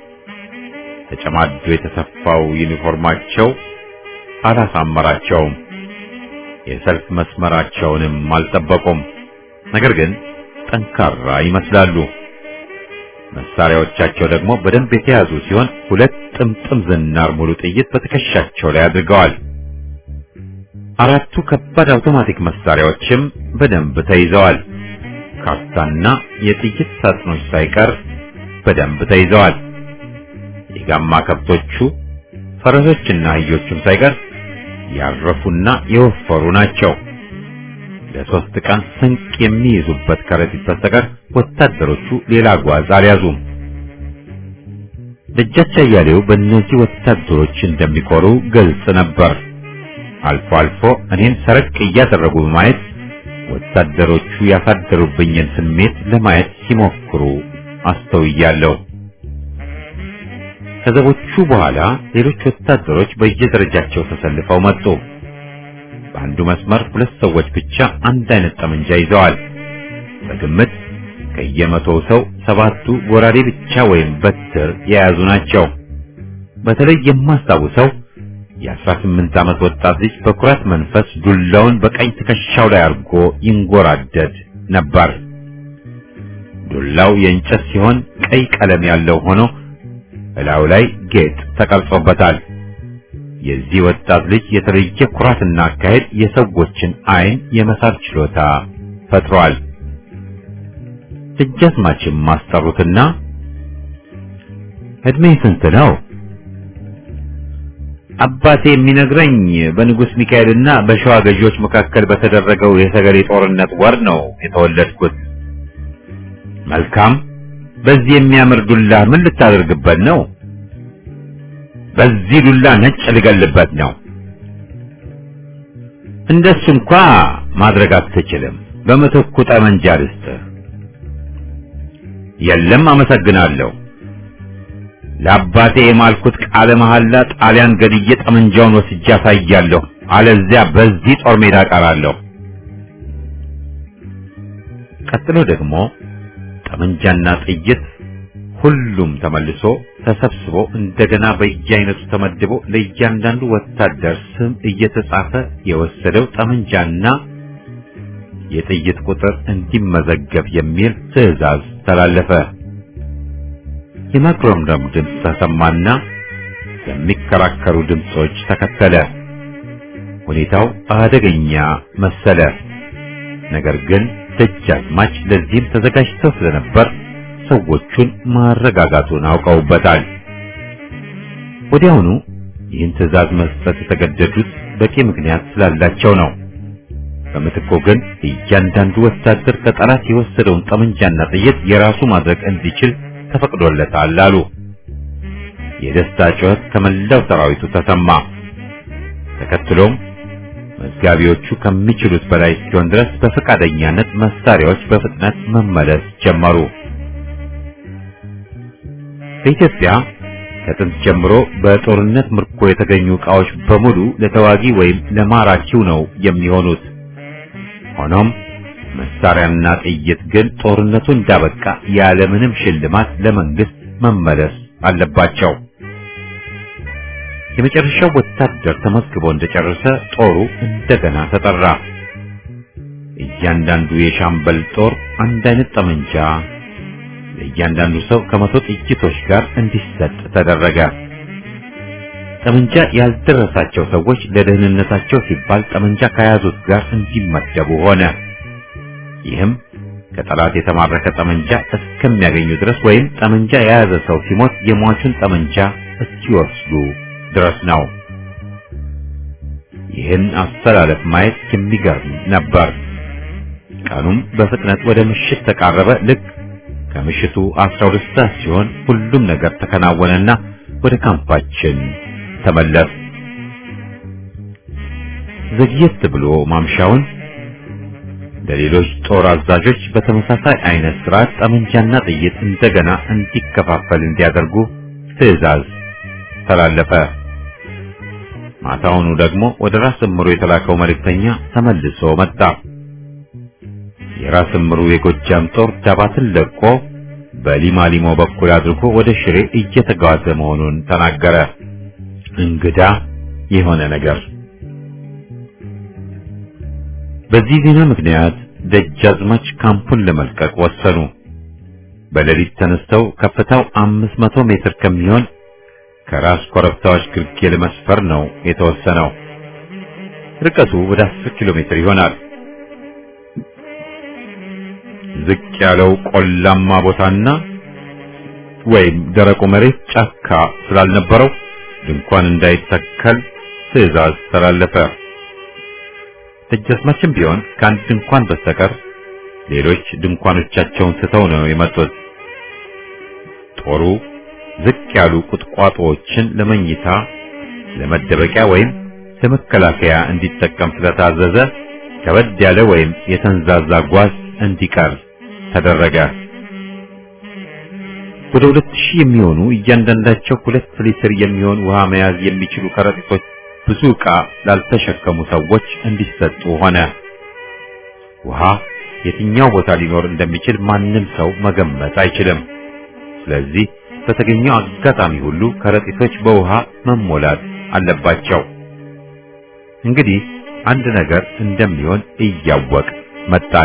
ተጨማዶ የተሰፋው ዩኒፎርማቸው አላሳመራቸውም። የሰልፍ መስመራቸውንም አልጠበቁም። ነገር ግን ጠንካራ ይመስላሉ። መሳሪያዎቻቸው ደግሞ በደንብ የተያዙ ሲሆን ሁለት ጥምጥም ዝናር ሙሉ ጥይት በትከሻቸው ላይ አድርገዋል። አራቱ ከባድ አውቶማቲክ መሳሪያዎችም በደንብ ተይዘዋል። ካርታና የጥይት ሳጥኖች ሳይቀር በደንብ ተይዘዋል። የጋማ ከብቶቹ ፈረሶችና አህዮቹም ሳይቀር ያረፉና የወፈሩ ናቸው። ለሶስት ቀን ስንቅ የሚይዙበት ከረጢት በስተቀር ወታደሮቹ ሌላ ጓዝ አልያዙም። ደጃች አያሌው በእነዚህ ወታደሮች እንደሚኮሩ ግልጽ ነበር። አልፎ አልፎ እኔን ሰረቅ እያደረጉ በማየት ወታደሮቹ ያሳደሩብኝን ስሜት ለማየት ሲሞክሩ አስተውያለሁ። ከዘቦቹ በኋላ ሌሎች ወታደሮች በየደረጃቸው ተሰልፈው መጡ። በአንዱ መስመር ሁለት ሰዎች ብቻ አንድ አይነት ጠመንጃ ይዘዋል። በግምት ከየመቶው ሰው ሰባቱ ጎራዴ ብቻ ወይም በትር የያዙ ናቸው። በተለይ የማስታውሰው የአስራ ስምንት ዓመት ወጣት ልጅ በኩራት መንፈስ ዱላውን በቀኝ ትከሻው ላይ አድርጎ ይንጎራደድ ነበር። ዱላው የእንጨት ሲሆን ቀይ ቀለም ያለው ሆኖ እላዩ ላይ ጌጥ ተቀርጾበታል። የዚህ ወጣት ልጅ የተለየ ኩራትና አካሄድ የሰዎችን ዓይን የመሳብ ችሎታ ፈጥሯል። ደጃዝማችም ማስጠሩትና እድሜ ስንት ነው? አባቴ የሚነግረኝ በንጉሥ ሚካኤልና በሸዋ ገዢዎች መካከል በተደረገው የሰገሌ ጦርነት ወር ነው የተወለድኩት። መልካም። በዚህ የሚያምር ዱላ ምን ልታደርግበት ነው? በዚህ ዱላ ነጭ ልገልበት ነው። እንደሱ እንኳ ማድረግ አትችልም። በምትኩ ጠመንጃ ልስጥህ። የለም፣ አመሰግናለሁ። ለአባቴ የማልኩት ቃለ መሐላ ጣሊያን ገድዬ ጠመንጃውን ወስጄ አሳያለሁ። አለዚያ በዚህ ጦር ሜዳ ቀራለሁ። ቀጥሎ ደግሞ ጠመንጃና ጥይት ሁሉም ተመልሶ ተሰብስቦ እንደገና በየአይነቱ ተመድቦ ለእያንዳንዱ ወታደር ስም እየተጻፈ የወሰደው ጠመንጃና የጥይት ቁጥር እንዲመዘገብ የሚል ትዕዛዝ ተላለፈ። የማጉረምረም ድምፅ ተሰማና የሚከራከሩ ድምፆች ተከተለ። ሁኔታው አደገኛ መሰለ። ነገር ግን ደጃዝማች ለዚህም ተዘጋጅተው ስለነበር ሰዎቹን ማረጋጋቱን አውቀውበታል። ወዲያውኑ ይህን ትዕዛዝ መስጠት የተገደዱት በቂ ምክንያት ስላላቸው ነው። በምትኮ ግን እያንዳንዱ ወታደር ከጠላት የወሰደውን ጠመንጃና ጥይት የራሱ ማድረግ እንዲችል ተፈቅዶለታል አሉ። የደስታ ጩኸት ከመላው ሰራዊቱ ተሰማ። ተከትሎም መዝጋቢዎቹ ከሚችሉት በላይ እስኪሆን ድረስ በፈቃደኛነት መሳሪያዎች በፍጥነት መመለስ ጀመሩ። በኢትዮጵያ ከጥንት ጀምሮ በጦርነት ምርኮ የተገኙ ዕቃዎች በሙሉ ለተዋጊ ወይም ለማራኪው ነው የሚሆኑት። ሆኖም መሳሪያና ጥይት ግን ጦርነቱ እንዳበቃ ያለምንም ሽልማት ለመንግስት መመለስ አለባቸው። የመጨረሻው ወታደር ተመዝግቦ እንደጨረሰ ጦሩ እንደገና ተጠራ። እያንዳንዱ የሻምበል ጦር አንድ አይነት ጠመንጃ ለእያንዳንዱ ሰው ከመቶ ጥይቶች ጋር እንዲሰጥ ተደረገ። ጠመንጃ ያልደረሳቸው ሰዎች ለደህንነታቸው ሲባል ጠመንጃ ከያዙት ጋር እንዲመደቡ ሆነ። ይህም ከጠላት የተማረከ ጠመንጃ እስከሚያገኙ ድረስ ወይም ጠመንጃ የያዘ ሰው ሲሞት የሟቹን ጠመንጃ እስኪወስዱ ድረስ ነው። ይህን አስተላለፍ ማየት የሚገርም ነበር። ቀኑም በፍጥነት ወደ ምሽት ተቃረበ። ልክ ከምሽቱ 12 ሰዓት ሲሆን ሁሉም ነገር ተከናወነና ወደ ካምፓችን ተመለስ። ዘግየት ብሎ ማምሻውን ለሌሎች ጦር አዛዦች በተመሳሳይ አይነት ስርዓት ጠመንጃና ጥይት እንደገና እንዲከፋፈል እንዲያደርጉ ትዕዛዝ ተላለፈ። ማታውኑ ደግሞ ወደ ራስ እምሩ የተላከው መልእክተኛ ተመልሶ መጣ። የራስ እምሩ የጎጃም ጦር ዳባትን ለቆ በሊማሊሞ በኩል አድርጎ ወደ ሽሬ እየተጓዘ መሆኑን ተናገረ። እንግዳ የሆነ ነገር። በዚህ ዜና ምክንያት ደጃዝማች ካምፑን ለመልቀቅ ወሰኑ። በሌሊት ተነስተው ከፍታው አምስት መቶ ሜትር ከሚሆን ከራስ ኮረብታዎች ግርጌ ለመስፈር ነው የተወሰነው። ርቀቱ ወደ አስር ኪሎ ሜትር ይሆናል። ዝቅ ያለው ቆላማ ቦታና ወይም ደረቁ መሬት ጫካ ስላልነበረው ድንኳን እንዳይተከል ትዕዛዝ ተላለፈ። ደጃዝማችም ቢሆን ከአንድ ድንኳን በስተቀር ሌሎች ድንኳኖቻቸውን ስተው ነው የመጡት። ጦሩ ዝቅ ያሉ ቁጥቋጦዎችን ለመኝታ፣ ለመደበቂያ ወይም ለመከላከያ እንዲጠቀም ስለታዘዘ ከበድ ያለ ወይም የተንዛዛ ጓዝ እንዲቀር ተደረገ። ወደ ሁለት ሺህ የሚሆኑ እያንዳንዳቸው ሁለት ሊትር የሚሆን ውሃ መያዝ የሚችሉ ከረጢቶች ብዙ ዕቃ ላልተሸከሙ ሰዎች እንዲሰጡ ሆነ። ውሃ የትኛው ቦታ ሊኖር እንደሚችል ማንም ሰው መገመት አይችልም። ስለዚህ በተገኘው አጋጣሚ ሁሉ ከረጢቶች በውሃ መሞላት አለባቸው። እንግዲህ አንድ ነገር እንደሚሆን እያወቅ መጣን።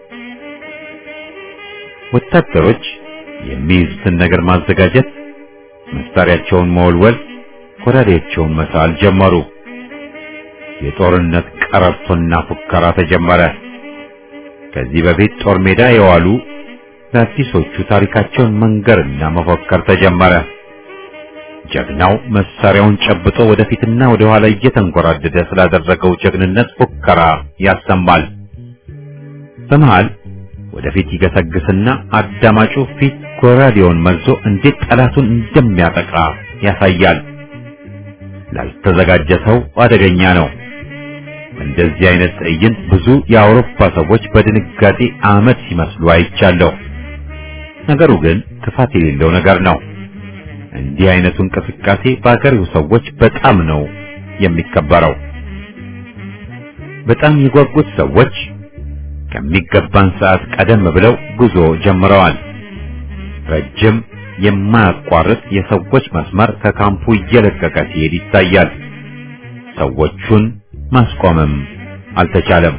ወታደሮች የሚይዙትን ነገር ማዘጋጀት፣ መሳሪያቸውን መወልወል፣ ጎራዴያቸውን መሳል ጀመሩ። የጦርነት ቀረርቶና ፉከራ ተጀመረ። ከዚህ በፊት ጦር ሜዳ የዋሉ ለአዲሶቹ ታሪካቸውን መንገርና መፎከር ተጀመረ። ጀግናው መሳሪያውን ጨብጦ ወደፊትና ወደ ኋላ እየተንጎራደደ ስላደረገው ጀግንነት ፉከራ ያሰማል። በመሃል ወደፊት ይገሰግስና አዳማጩ ፊት ጎራዴውን መዞ እንዴት ጠላቱን እንደሚያጠቃ ያሳያል። ላልተዘጋጀ ሰው አደገኛ ነው። እንደዚህ አይነት ትዕይንት ብዙ የአውሮፓ ሰዎች በድንጋጤ አመድ ሲመስሉ አይቻለሁ። ነገሩ ግን ክፋት የሌለው ነገር ነው። እንዲህ አይነቱ እንቅስቃሴ በአገሬው ሰዎች በጣም ነው የሚከበረው። በጣም የጓጉት ሰዎች ከሚገባን ሰዓት ቀደም ብለው ጉዞ ጀምረዋል። ረጅም የማያቋርጥ የሰዎች መስመር ከካምፑ እየለቀቀ ሲሄድ ይታያል። ሰዎቹን ማስቆምም አልተቻለም።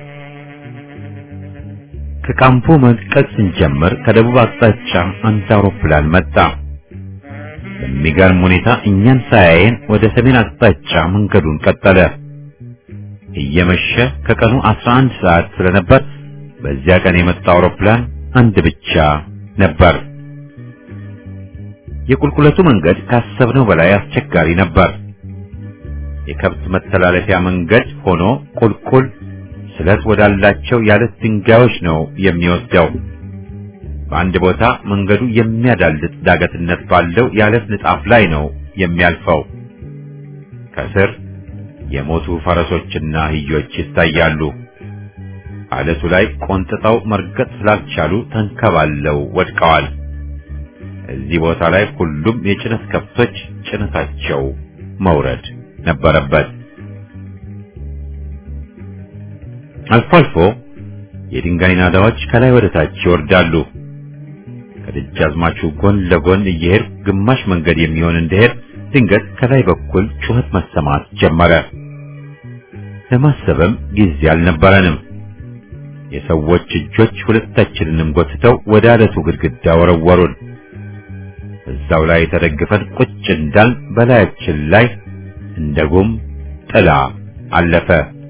ከካምፑ መልቀቅ ስንጀምር ከደቡብ አቅጣጫ አንድ አውሮፕላን መጣ። በሚገርም ሁኔታ እኛን ሳያየን ወደ ሰሜን አቅጣጫ መንገዱን ቀጠለ። እየመሸ ከቀኑ 11 ሰዓት ስለነበር በዚያ ቀን የመጣ አውሮፕላን አንድ ብቻ ነበር። የቁልቁለቱ መንገድ ካሰብነው በላይ አስቸጋሪ ነበር። የከብት መተላለፊያ መንገድ ሆኖ ቁልቁል ስለት ወዳላቸው ያለት ድንጋዮች ነው የሚወስደው። በአንድ ቦታ መንገዱ የሚያዳልጥ ዳገትነት ባለው ያለት ንጣፍ ላይ ነው የሚያልፈው። ከስር የሞቱ ፈረሶችና አህዮች ይታያሉ። አለቱ ላይ ቆንጥጠው መርገጥ ስላልቻሉ ተንከባለው ወድቀዋል። እዚህ ቦታ ላይ ሁሉም የጭነት ከብቶች ጭነታቸው መውረድ ነበረበት። አልፎ አልፎ የድንጋይ ናዳዎች ከላይ ወደ ታች ይወርዳሉ። ከደጃዝማቹ ጎን ለጎን እየሄድ ግማሽ መንገድ የሚሆን እንደሄድ ድንገት ከላይ በኩል ጩኸት መሰማት ጀመረ። ለማሰብም ጊዜ አልነበረንም። የሰዎች እጆች ሁለታችንንም ጎትተው ወደ አለቱ ግድግዳ ወረወሩን። እዛው ላይ ተደግፈን ቁጭ እንዳል በላያችን ላይ እንደ ጉም ጥላ አለፈ።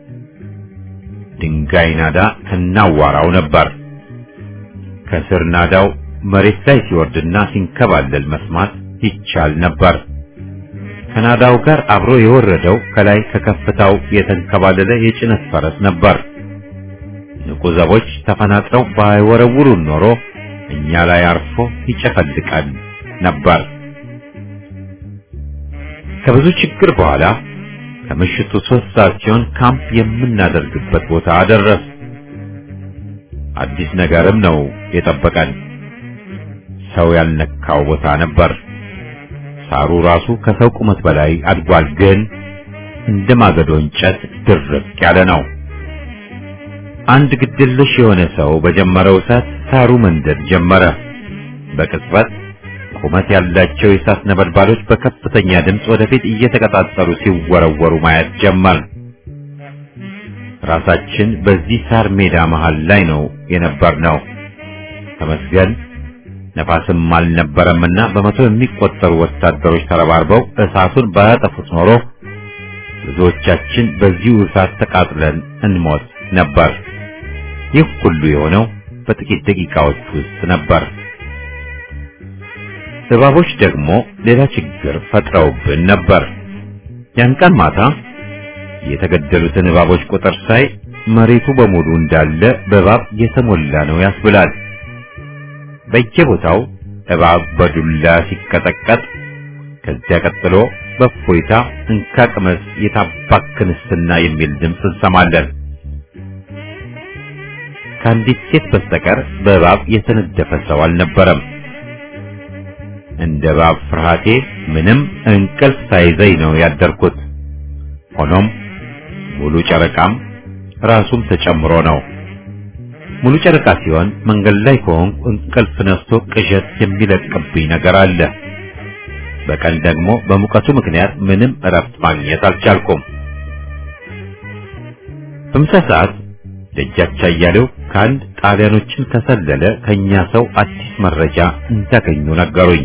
ድንጋይ ናዳ ከናዋራው ነበር። ከስር ናዳው መሬት ላይ ሲወርድና ሲንከባለል መስማት ይቻል ነበር። ከናዳው ጋር አብሮ የወረደው ከላይ ከከፍታው የተንከባለለ የጭነት ፈረስ ነበር። ንቁ ዘቦች ተፈናጥረው ባይወረውሩን ኖሮ እኛ ላይ አርፎ ይጨፈልቃል ነበር። ከብዙ ችግር በኋላ ከምሽቱ ሶስት ሰዓት ሲሆን ካምፕ የምናደርግበት ቦታ ደረስ። አዲስ ነገርም ነው የጠበቀን። ሰው ያልነካው ቦታ ነበር። ሳሩ ራሱ ከሰው ቁመት በላይ አድጓል፣ ግን እንደ ማገዶ እንጨት ድርቅ ያለ ነው። አንድ ግድልሽ የሆነ ሰው በጀመረው እሳት ሳሩ መንደድ ጀመረ። በቅጽበት ቁመት ያላቸው የእሳት ነበልባሎች በከፍተኛ ድምፅ ወደፊት እየተቀጣጠሉ ሲወረወሩ ማየት ጀመር። ራሳችን በዚህ ሳር ሜዳ መሃል ላይ ነው የነበርነው። ተመስገን ነፋስም አልነበረምና በመቶ የሚቆጠሩ ወታደሮች ተረባርበው እሳቱን ባያጠፉት ኖሮ ብዙዎቻችን በዚሁ እሳት ተቃጥለን እንሞት ነበር። ይህ ሁሉ የሆነው በጥቂት ደቂቃዎች ውስጥ ነበር። እባቦች ደግሞ ሌላ ችግር ፈጥረውብን ነበር። ያን ቀን ማታ የተገደሉትን እባቦች ቁጥር ሳይ መሬቱ በሙሉ እንዳለ በእባብ የተሞላ ነው ያስብላል። በየቦታው እባብ በዱላ ሲቀጠቀጥ፣ ከዚያ ቀጥሎ በእፎይታ እንካ ቅመስ የታባክንስና የሚል ድምፅ እንሰማለን። ከአንዲት ሴት በስተቀር በእባብ የተነደፈ ሰው አልነበረም። እንደ እባብ ፍርሃቴ ምንም እንቅልፍ ሳይዘኝ ነው ያደርኩት። ሆኖም ሙሉ ጨረቃም ራሱም ተጨምሮ ነው። ሙሉ ጨረቃ ሲሆን መንገድ ላይ ከሆንኩ እንቅልፍ ነስቶ ቅዠት የሚለቅብኝ ነገር አለ። በቀን ደግሞ በሙቀቱ ምክንያት ምንም እረፍት ማግኘት አልቻልኩም። በምሳ ሰዓት ደጃች አያሌው ከአንድ ጣሊያኖችን ከሰለለ ከኛ ሰው አዲስ መረጃ እንዳገኙ ነገሩኝ።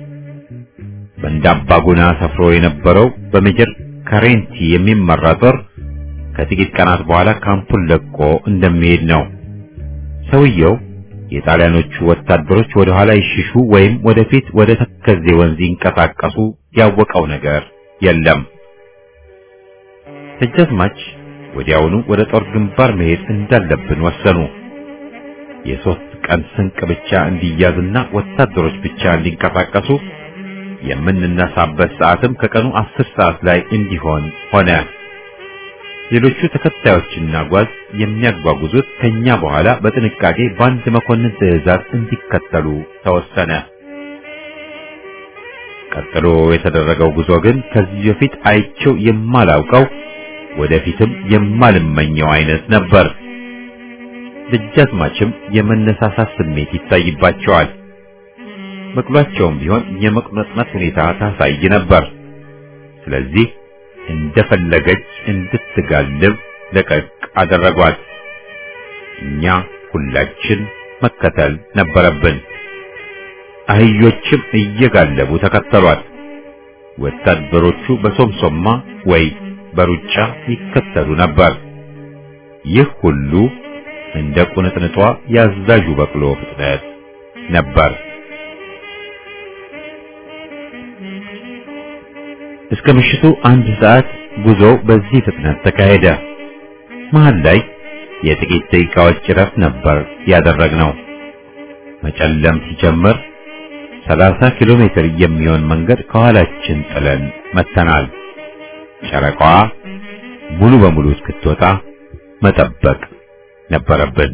በእንዳባጉና ሰፍሮ የነበረው በሜጀር ካሬንቲ የሚመራ ጦር ከጥቂት ቀናት በኋላ ካምፑን ለቆ እንደሚሄድ ነው። ሰውየው የጣሊያኖቹ ወታደሮች ወደ ኋላ ይሽሹ ወይም ወደፊት ወደ ተከዜ ወንዝ ይንቀሳቀሱ ያወቀው ነገር የለም። ደጃዝማች ወዲያውኑ ወደ ጦር ግንባር መሄድ እንዳለብን ወሰኑ። የሶስት ቀን ስንቅ ብቻ እንዲያዝና ወታደሮች ብቻ እንዲንቀሳቀሱ የምንነሳበት ሰዓትም ከቀኑ አስር ሰዓት ላይ እንዲሆን ሆነ። ሌሎቹ ተከታዮችና ጓዝ የሚያጓጉዙት ከኛ በኋላ በጥንቃቄ በአንድ መኮንን ትዕዛዝ እንዲከተሉ ተወሰነ። ቀጥሎ የተደረገው ጉዞ ግን ከዚህ በፊት አይቼው የማላውቀው ወደፊትም የማልመኘው አይነት ነበር። ደጃዝማችም የመነሳሳት ስሜት ይታይባቸዋል። በቅሏቸውም ቢሆን የመቁነጥነጥ ሁኔታ ታሳይ ነበር። ስለዚህ እንደፈለገች እንድትጋልብ ለቀቅ አደረጓት። እኛ ሁላችን መከተል ነበረብን። አህዮችም እየጋለቡ ተከተሏት። ወታደሮቹ በሶምሶማ ወይ በሩጫ ይከተሉ ነበር። ይህ ሁሉ እንደ ቁንጥንጧ ያዛዡ በቅሎ ፍጥነት ነበር። እስከ ምሽቱ አንድ ሰዓት ጉዞ በዚህ ፍጥነት ተካሄደ። መሃል ላይ የጥቂት ደቂቃዎች እረፍት ነበር ያደረግነው። መጨለም ሲጀምር 30 ኪሎ ሜትር የሚሆን መንገድ ከኋላችን ጥለን መተናል። ጨረቃዋ ሙሉ በሙሉ እስክትወጣ መጠበቅ ነበረብን።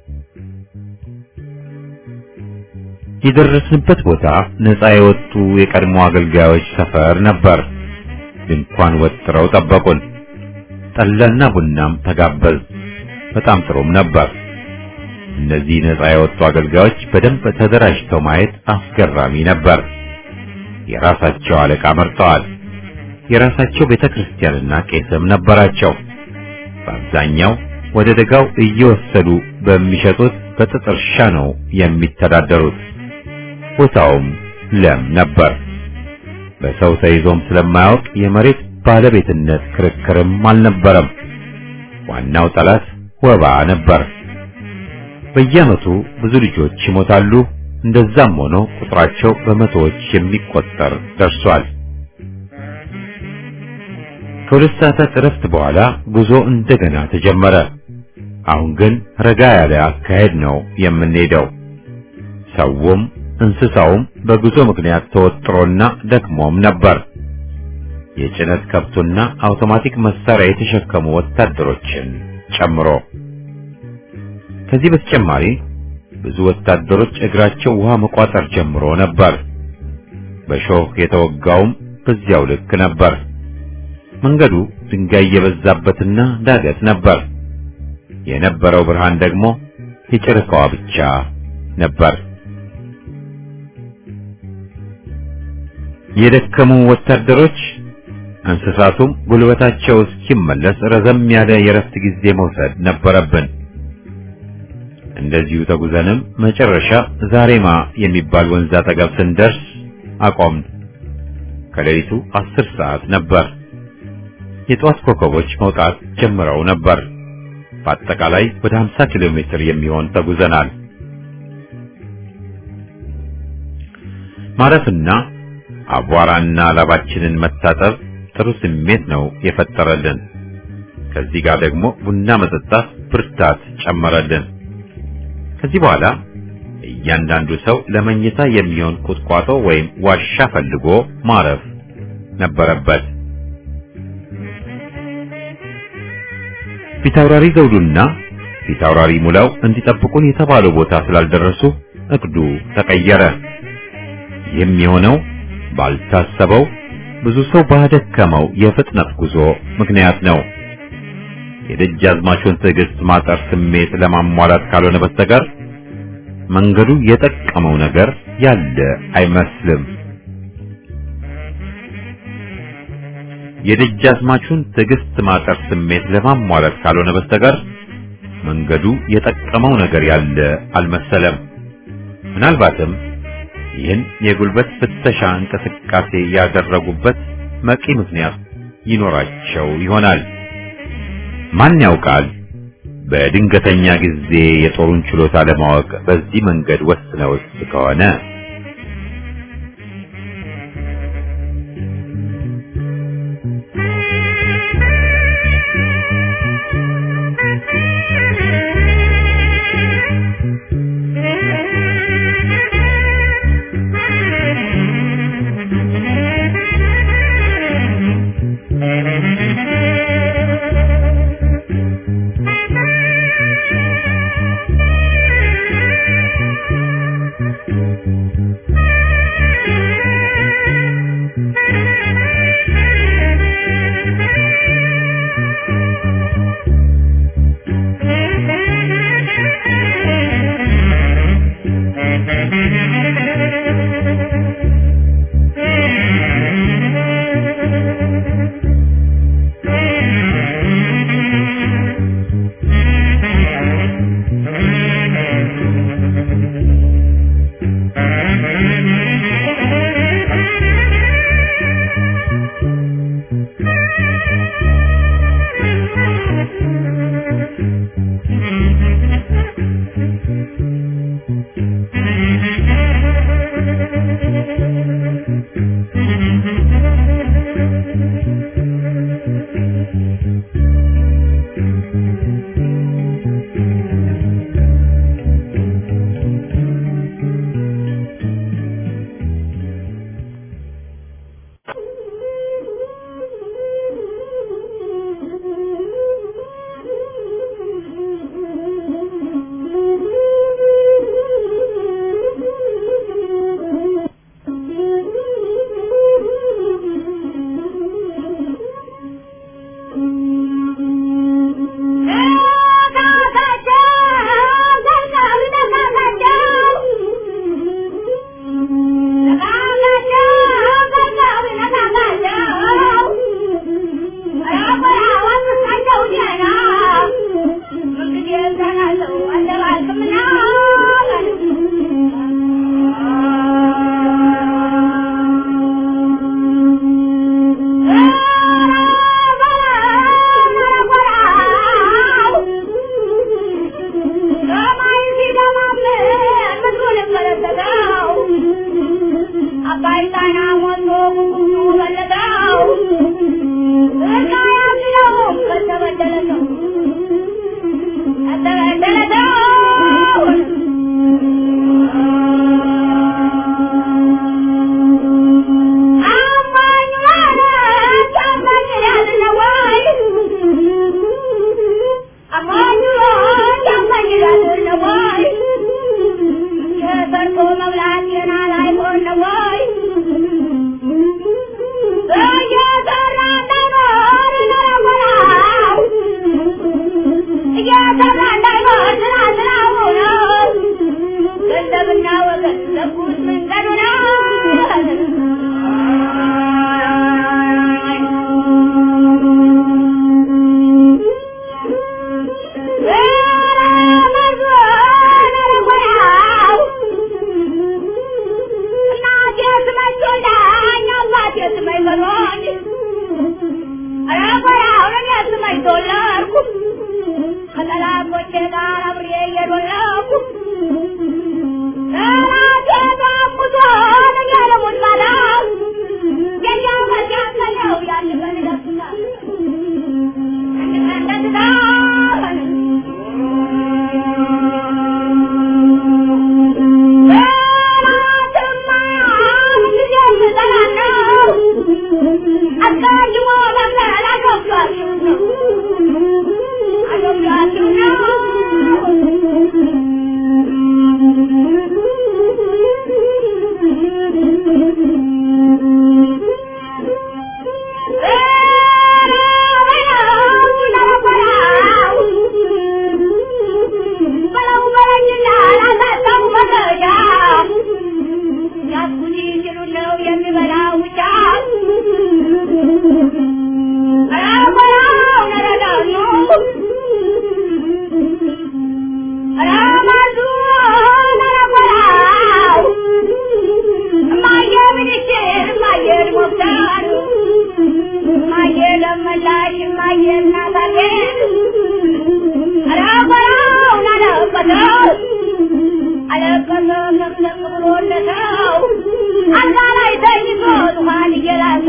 የደረስንበት ቦታ ነፃ የወጡ የቀድሞ አገልጋዮች ሰፈር ነበር። ድንኳን ወጥረው ጠበቁን። ጠላና ቡናም ተጋበዝ። በጣም ጥሩም ነበር። እነዚህ ነፃ የወጡ አገልጋዮች በደንብ ተደራጅተው ማየት አስገራሚ ነበር። የራሳቸው አለቃ መርጠዋል። የራሳቸው ቤተክርስቲያንና ቄስም ነበራቸው። በአብዛኛው ወደ ደጋው እየወሰዱ በሚሸጡት በጥጥ እርሻ ነው የሚተዳደሩት። ቦታውም ለም ነበር። በሰው ተይዞም ስለማያውቅ የመሬት ባለቤትነት ክርክርም አልነበረም። ዋናው ጠላት ወባ ነበር። በየዓመቱ ብዙ ልጆች ይሞታሉ። እንደዛም ሆኖ ቁጥራቸው በመቶዎች የሚቆጠር ደርሷል። ከሁለት ሰዓታት እረፍት በኋላ ጉዞ እንደገና ተጀመረ። አሁን ግን ረጋ ያለ አካሄድ ነው የምንሄደው። ሰውም እንስሳውም በጉዞ ምክንያት ተወጥሮና ደክሞም ነበር። የጭነት ከብቱና አውቶማቲክ መሳሪያ የተሸከሙ ወታደሮችን ጨምሮ። ከዚህ በተጨማሪ ብዙ ወታደሮች እግራቸው ውሃ መቋጠር ጀምሮ ነበር። በሾህ የተወጋውም በዚያው ልክ ነበር። መንገዱ ድንጋይ የበዛበትና ዳገት ነበር። የነበረው ብርሃን ደግሞ የጨረቃዋ ብቻ ነበር። የደከሙ ወታደሮች እንስሳቱም ጉልበታቸው እስኪመለስ ረዘም ያለ የረፍት ጊዜ መውሰድ ነበረብን። እንደዚሁ ተጉዘንም መጨረሻ ዛሬማ የሚባል ወንዝ አጠገብ ስንደርስ አቆምን። ከሌሊቱ አስር ሰዓት ነበር። የጧት ኮከቦች መውጣት ጀምረው ነበር። በአጠቃላይ ወደ 50 ኪሎ ሜትር የሚሆን ተጉዘናል። ማረፍና አቧራና ላባችንን መታጠብ ጥሩ ስሜት ነው የፈጠረልን። ከዚህ ጋር ደግሞ ቡና መጠጣት ብርታት ጨመረልን። ከዚህ በኋላ እያንዳንዱ ሰው ለመኝታ የሚሆን ቁጥቋጦ ወይም ዋሻ ፈልጎ ማረፍ ነበረበት። ፊታውራሪ ዘውዱና ፊታውራሪ ሙላው እንዲጠብቁን የተባለው ቦታ ስላልደረሱ እቅዱ ተቀየረ። ይህም የሆነው ባልታሰበው ብዙ ሰው ባደከመው የፍጥነት ጉዞ ምክንያት ነው። የደጃዝማቹን ትዕግስት ማጠር ስሜት ለማሟላት ካልሆነ በስተቀር መንገዱ የጠቀመው ነገር ያለ አይመስልም። የደጃዝማቹን ትዕግስት ማጠር ስሜት ለማሟላት ካልሆነ በስተቀር መንገዱ የጠቀመው ነገር ያለ አልመሰለም። ምናልባትም ይህን የጉልበት ፍተሻ እንቅስቃሴ ያደረጉበት መቂ ምክንያት ይኖራቸው ይሆናል። ማን ያውቃል? በድንገተኛ ጊዜ የጦሩን ችሎታ ለማወቅ በዚህ መንገድ ወስነውስ ከሆነ እናቴ ያን እየላሰ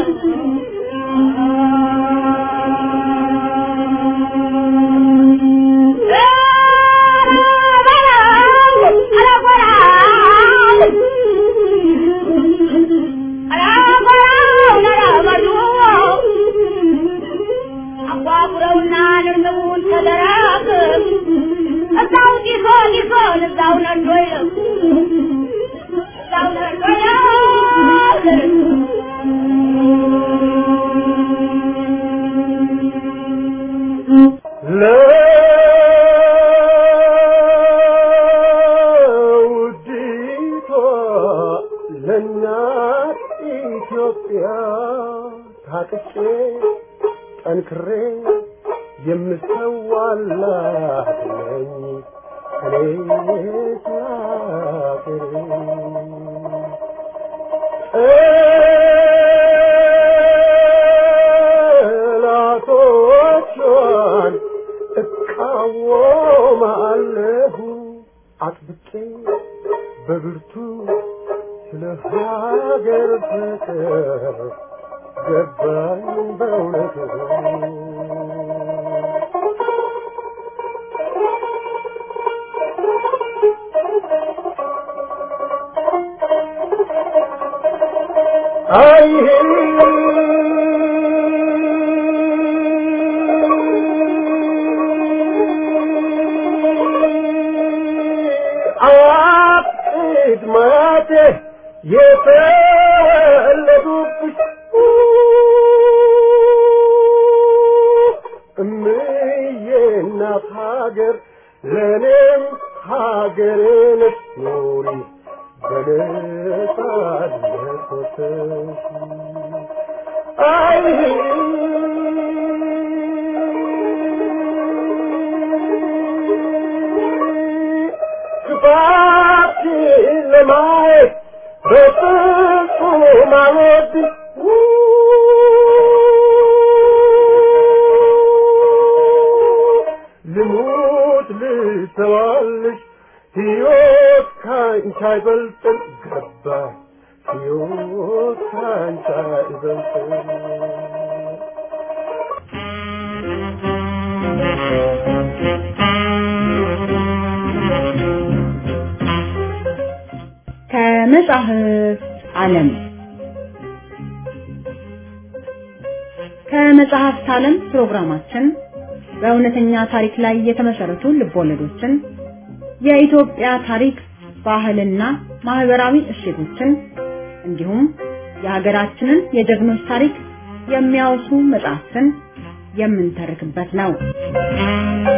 አጓጉረውና ንርንቡን ተደራግ እዛው ጢሶ ጢሶን እዛው ነዶ ይለው እዛው ነዶ ለውዲቷ ለእናት ኢትዮጵያ ታቅቼ ጠንክሬ የምሰዋላት ነኝ እኔ ስላገሬ ጠላቶቿን እቃወማለሁ አጥብቄ በብርቱ ስለ ሀገር ፍቅር ገባኝ በእውነቱ አይ አቅድ ማቴ የተወለዱብሽ እምዬ እናት ሀገር ለእኔም ሀገሬ ነች ኑሪ በነጻነት ወጥተሽ አይ ክፋትሽን ለማየት በፍጹም አልወድም ልሙት ልሰዋልሽ ሕይወት ካንቺ አይበልጥም ገባኝ ሕይወት ካንቺ አይበልጥም ከመጽሐፍ ዓለም ከመጽሐፍት ዓለም ፕሮግራማችን በእውነተኛ ታሪክ ላይ የተመሰረቱ ልቦለዶችን፣ የኢትዮጵያ ታሪክ፣ ባህልና ማህበራዊ እሴቶችን እንዲሁም የሀገራችንን የጀግኖች ታሪክ የሚያወሱ መጽሐፍትን የምንተርክበት ነው።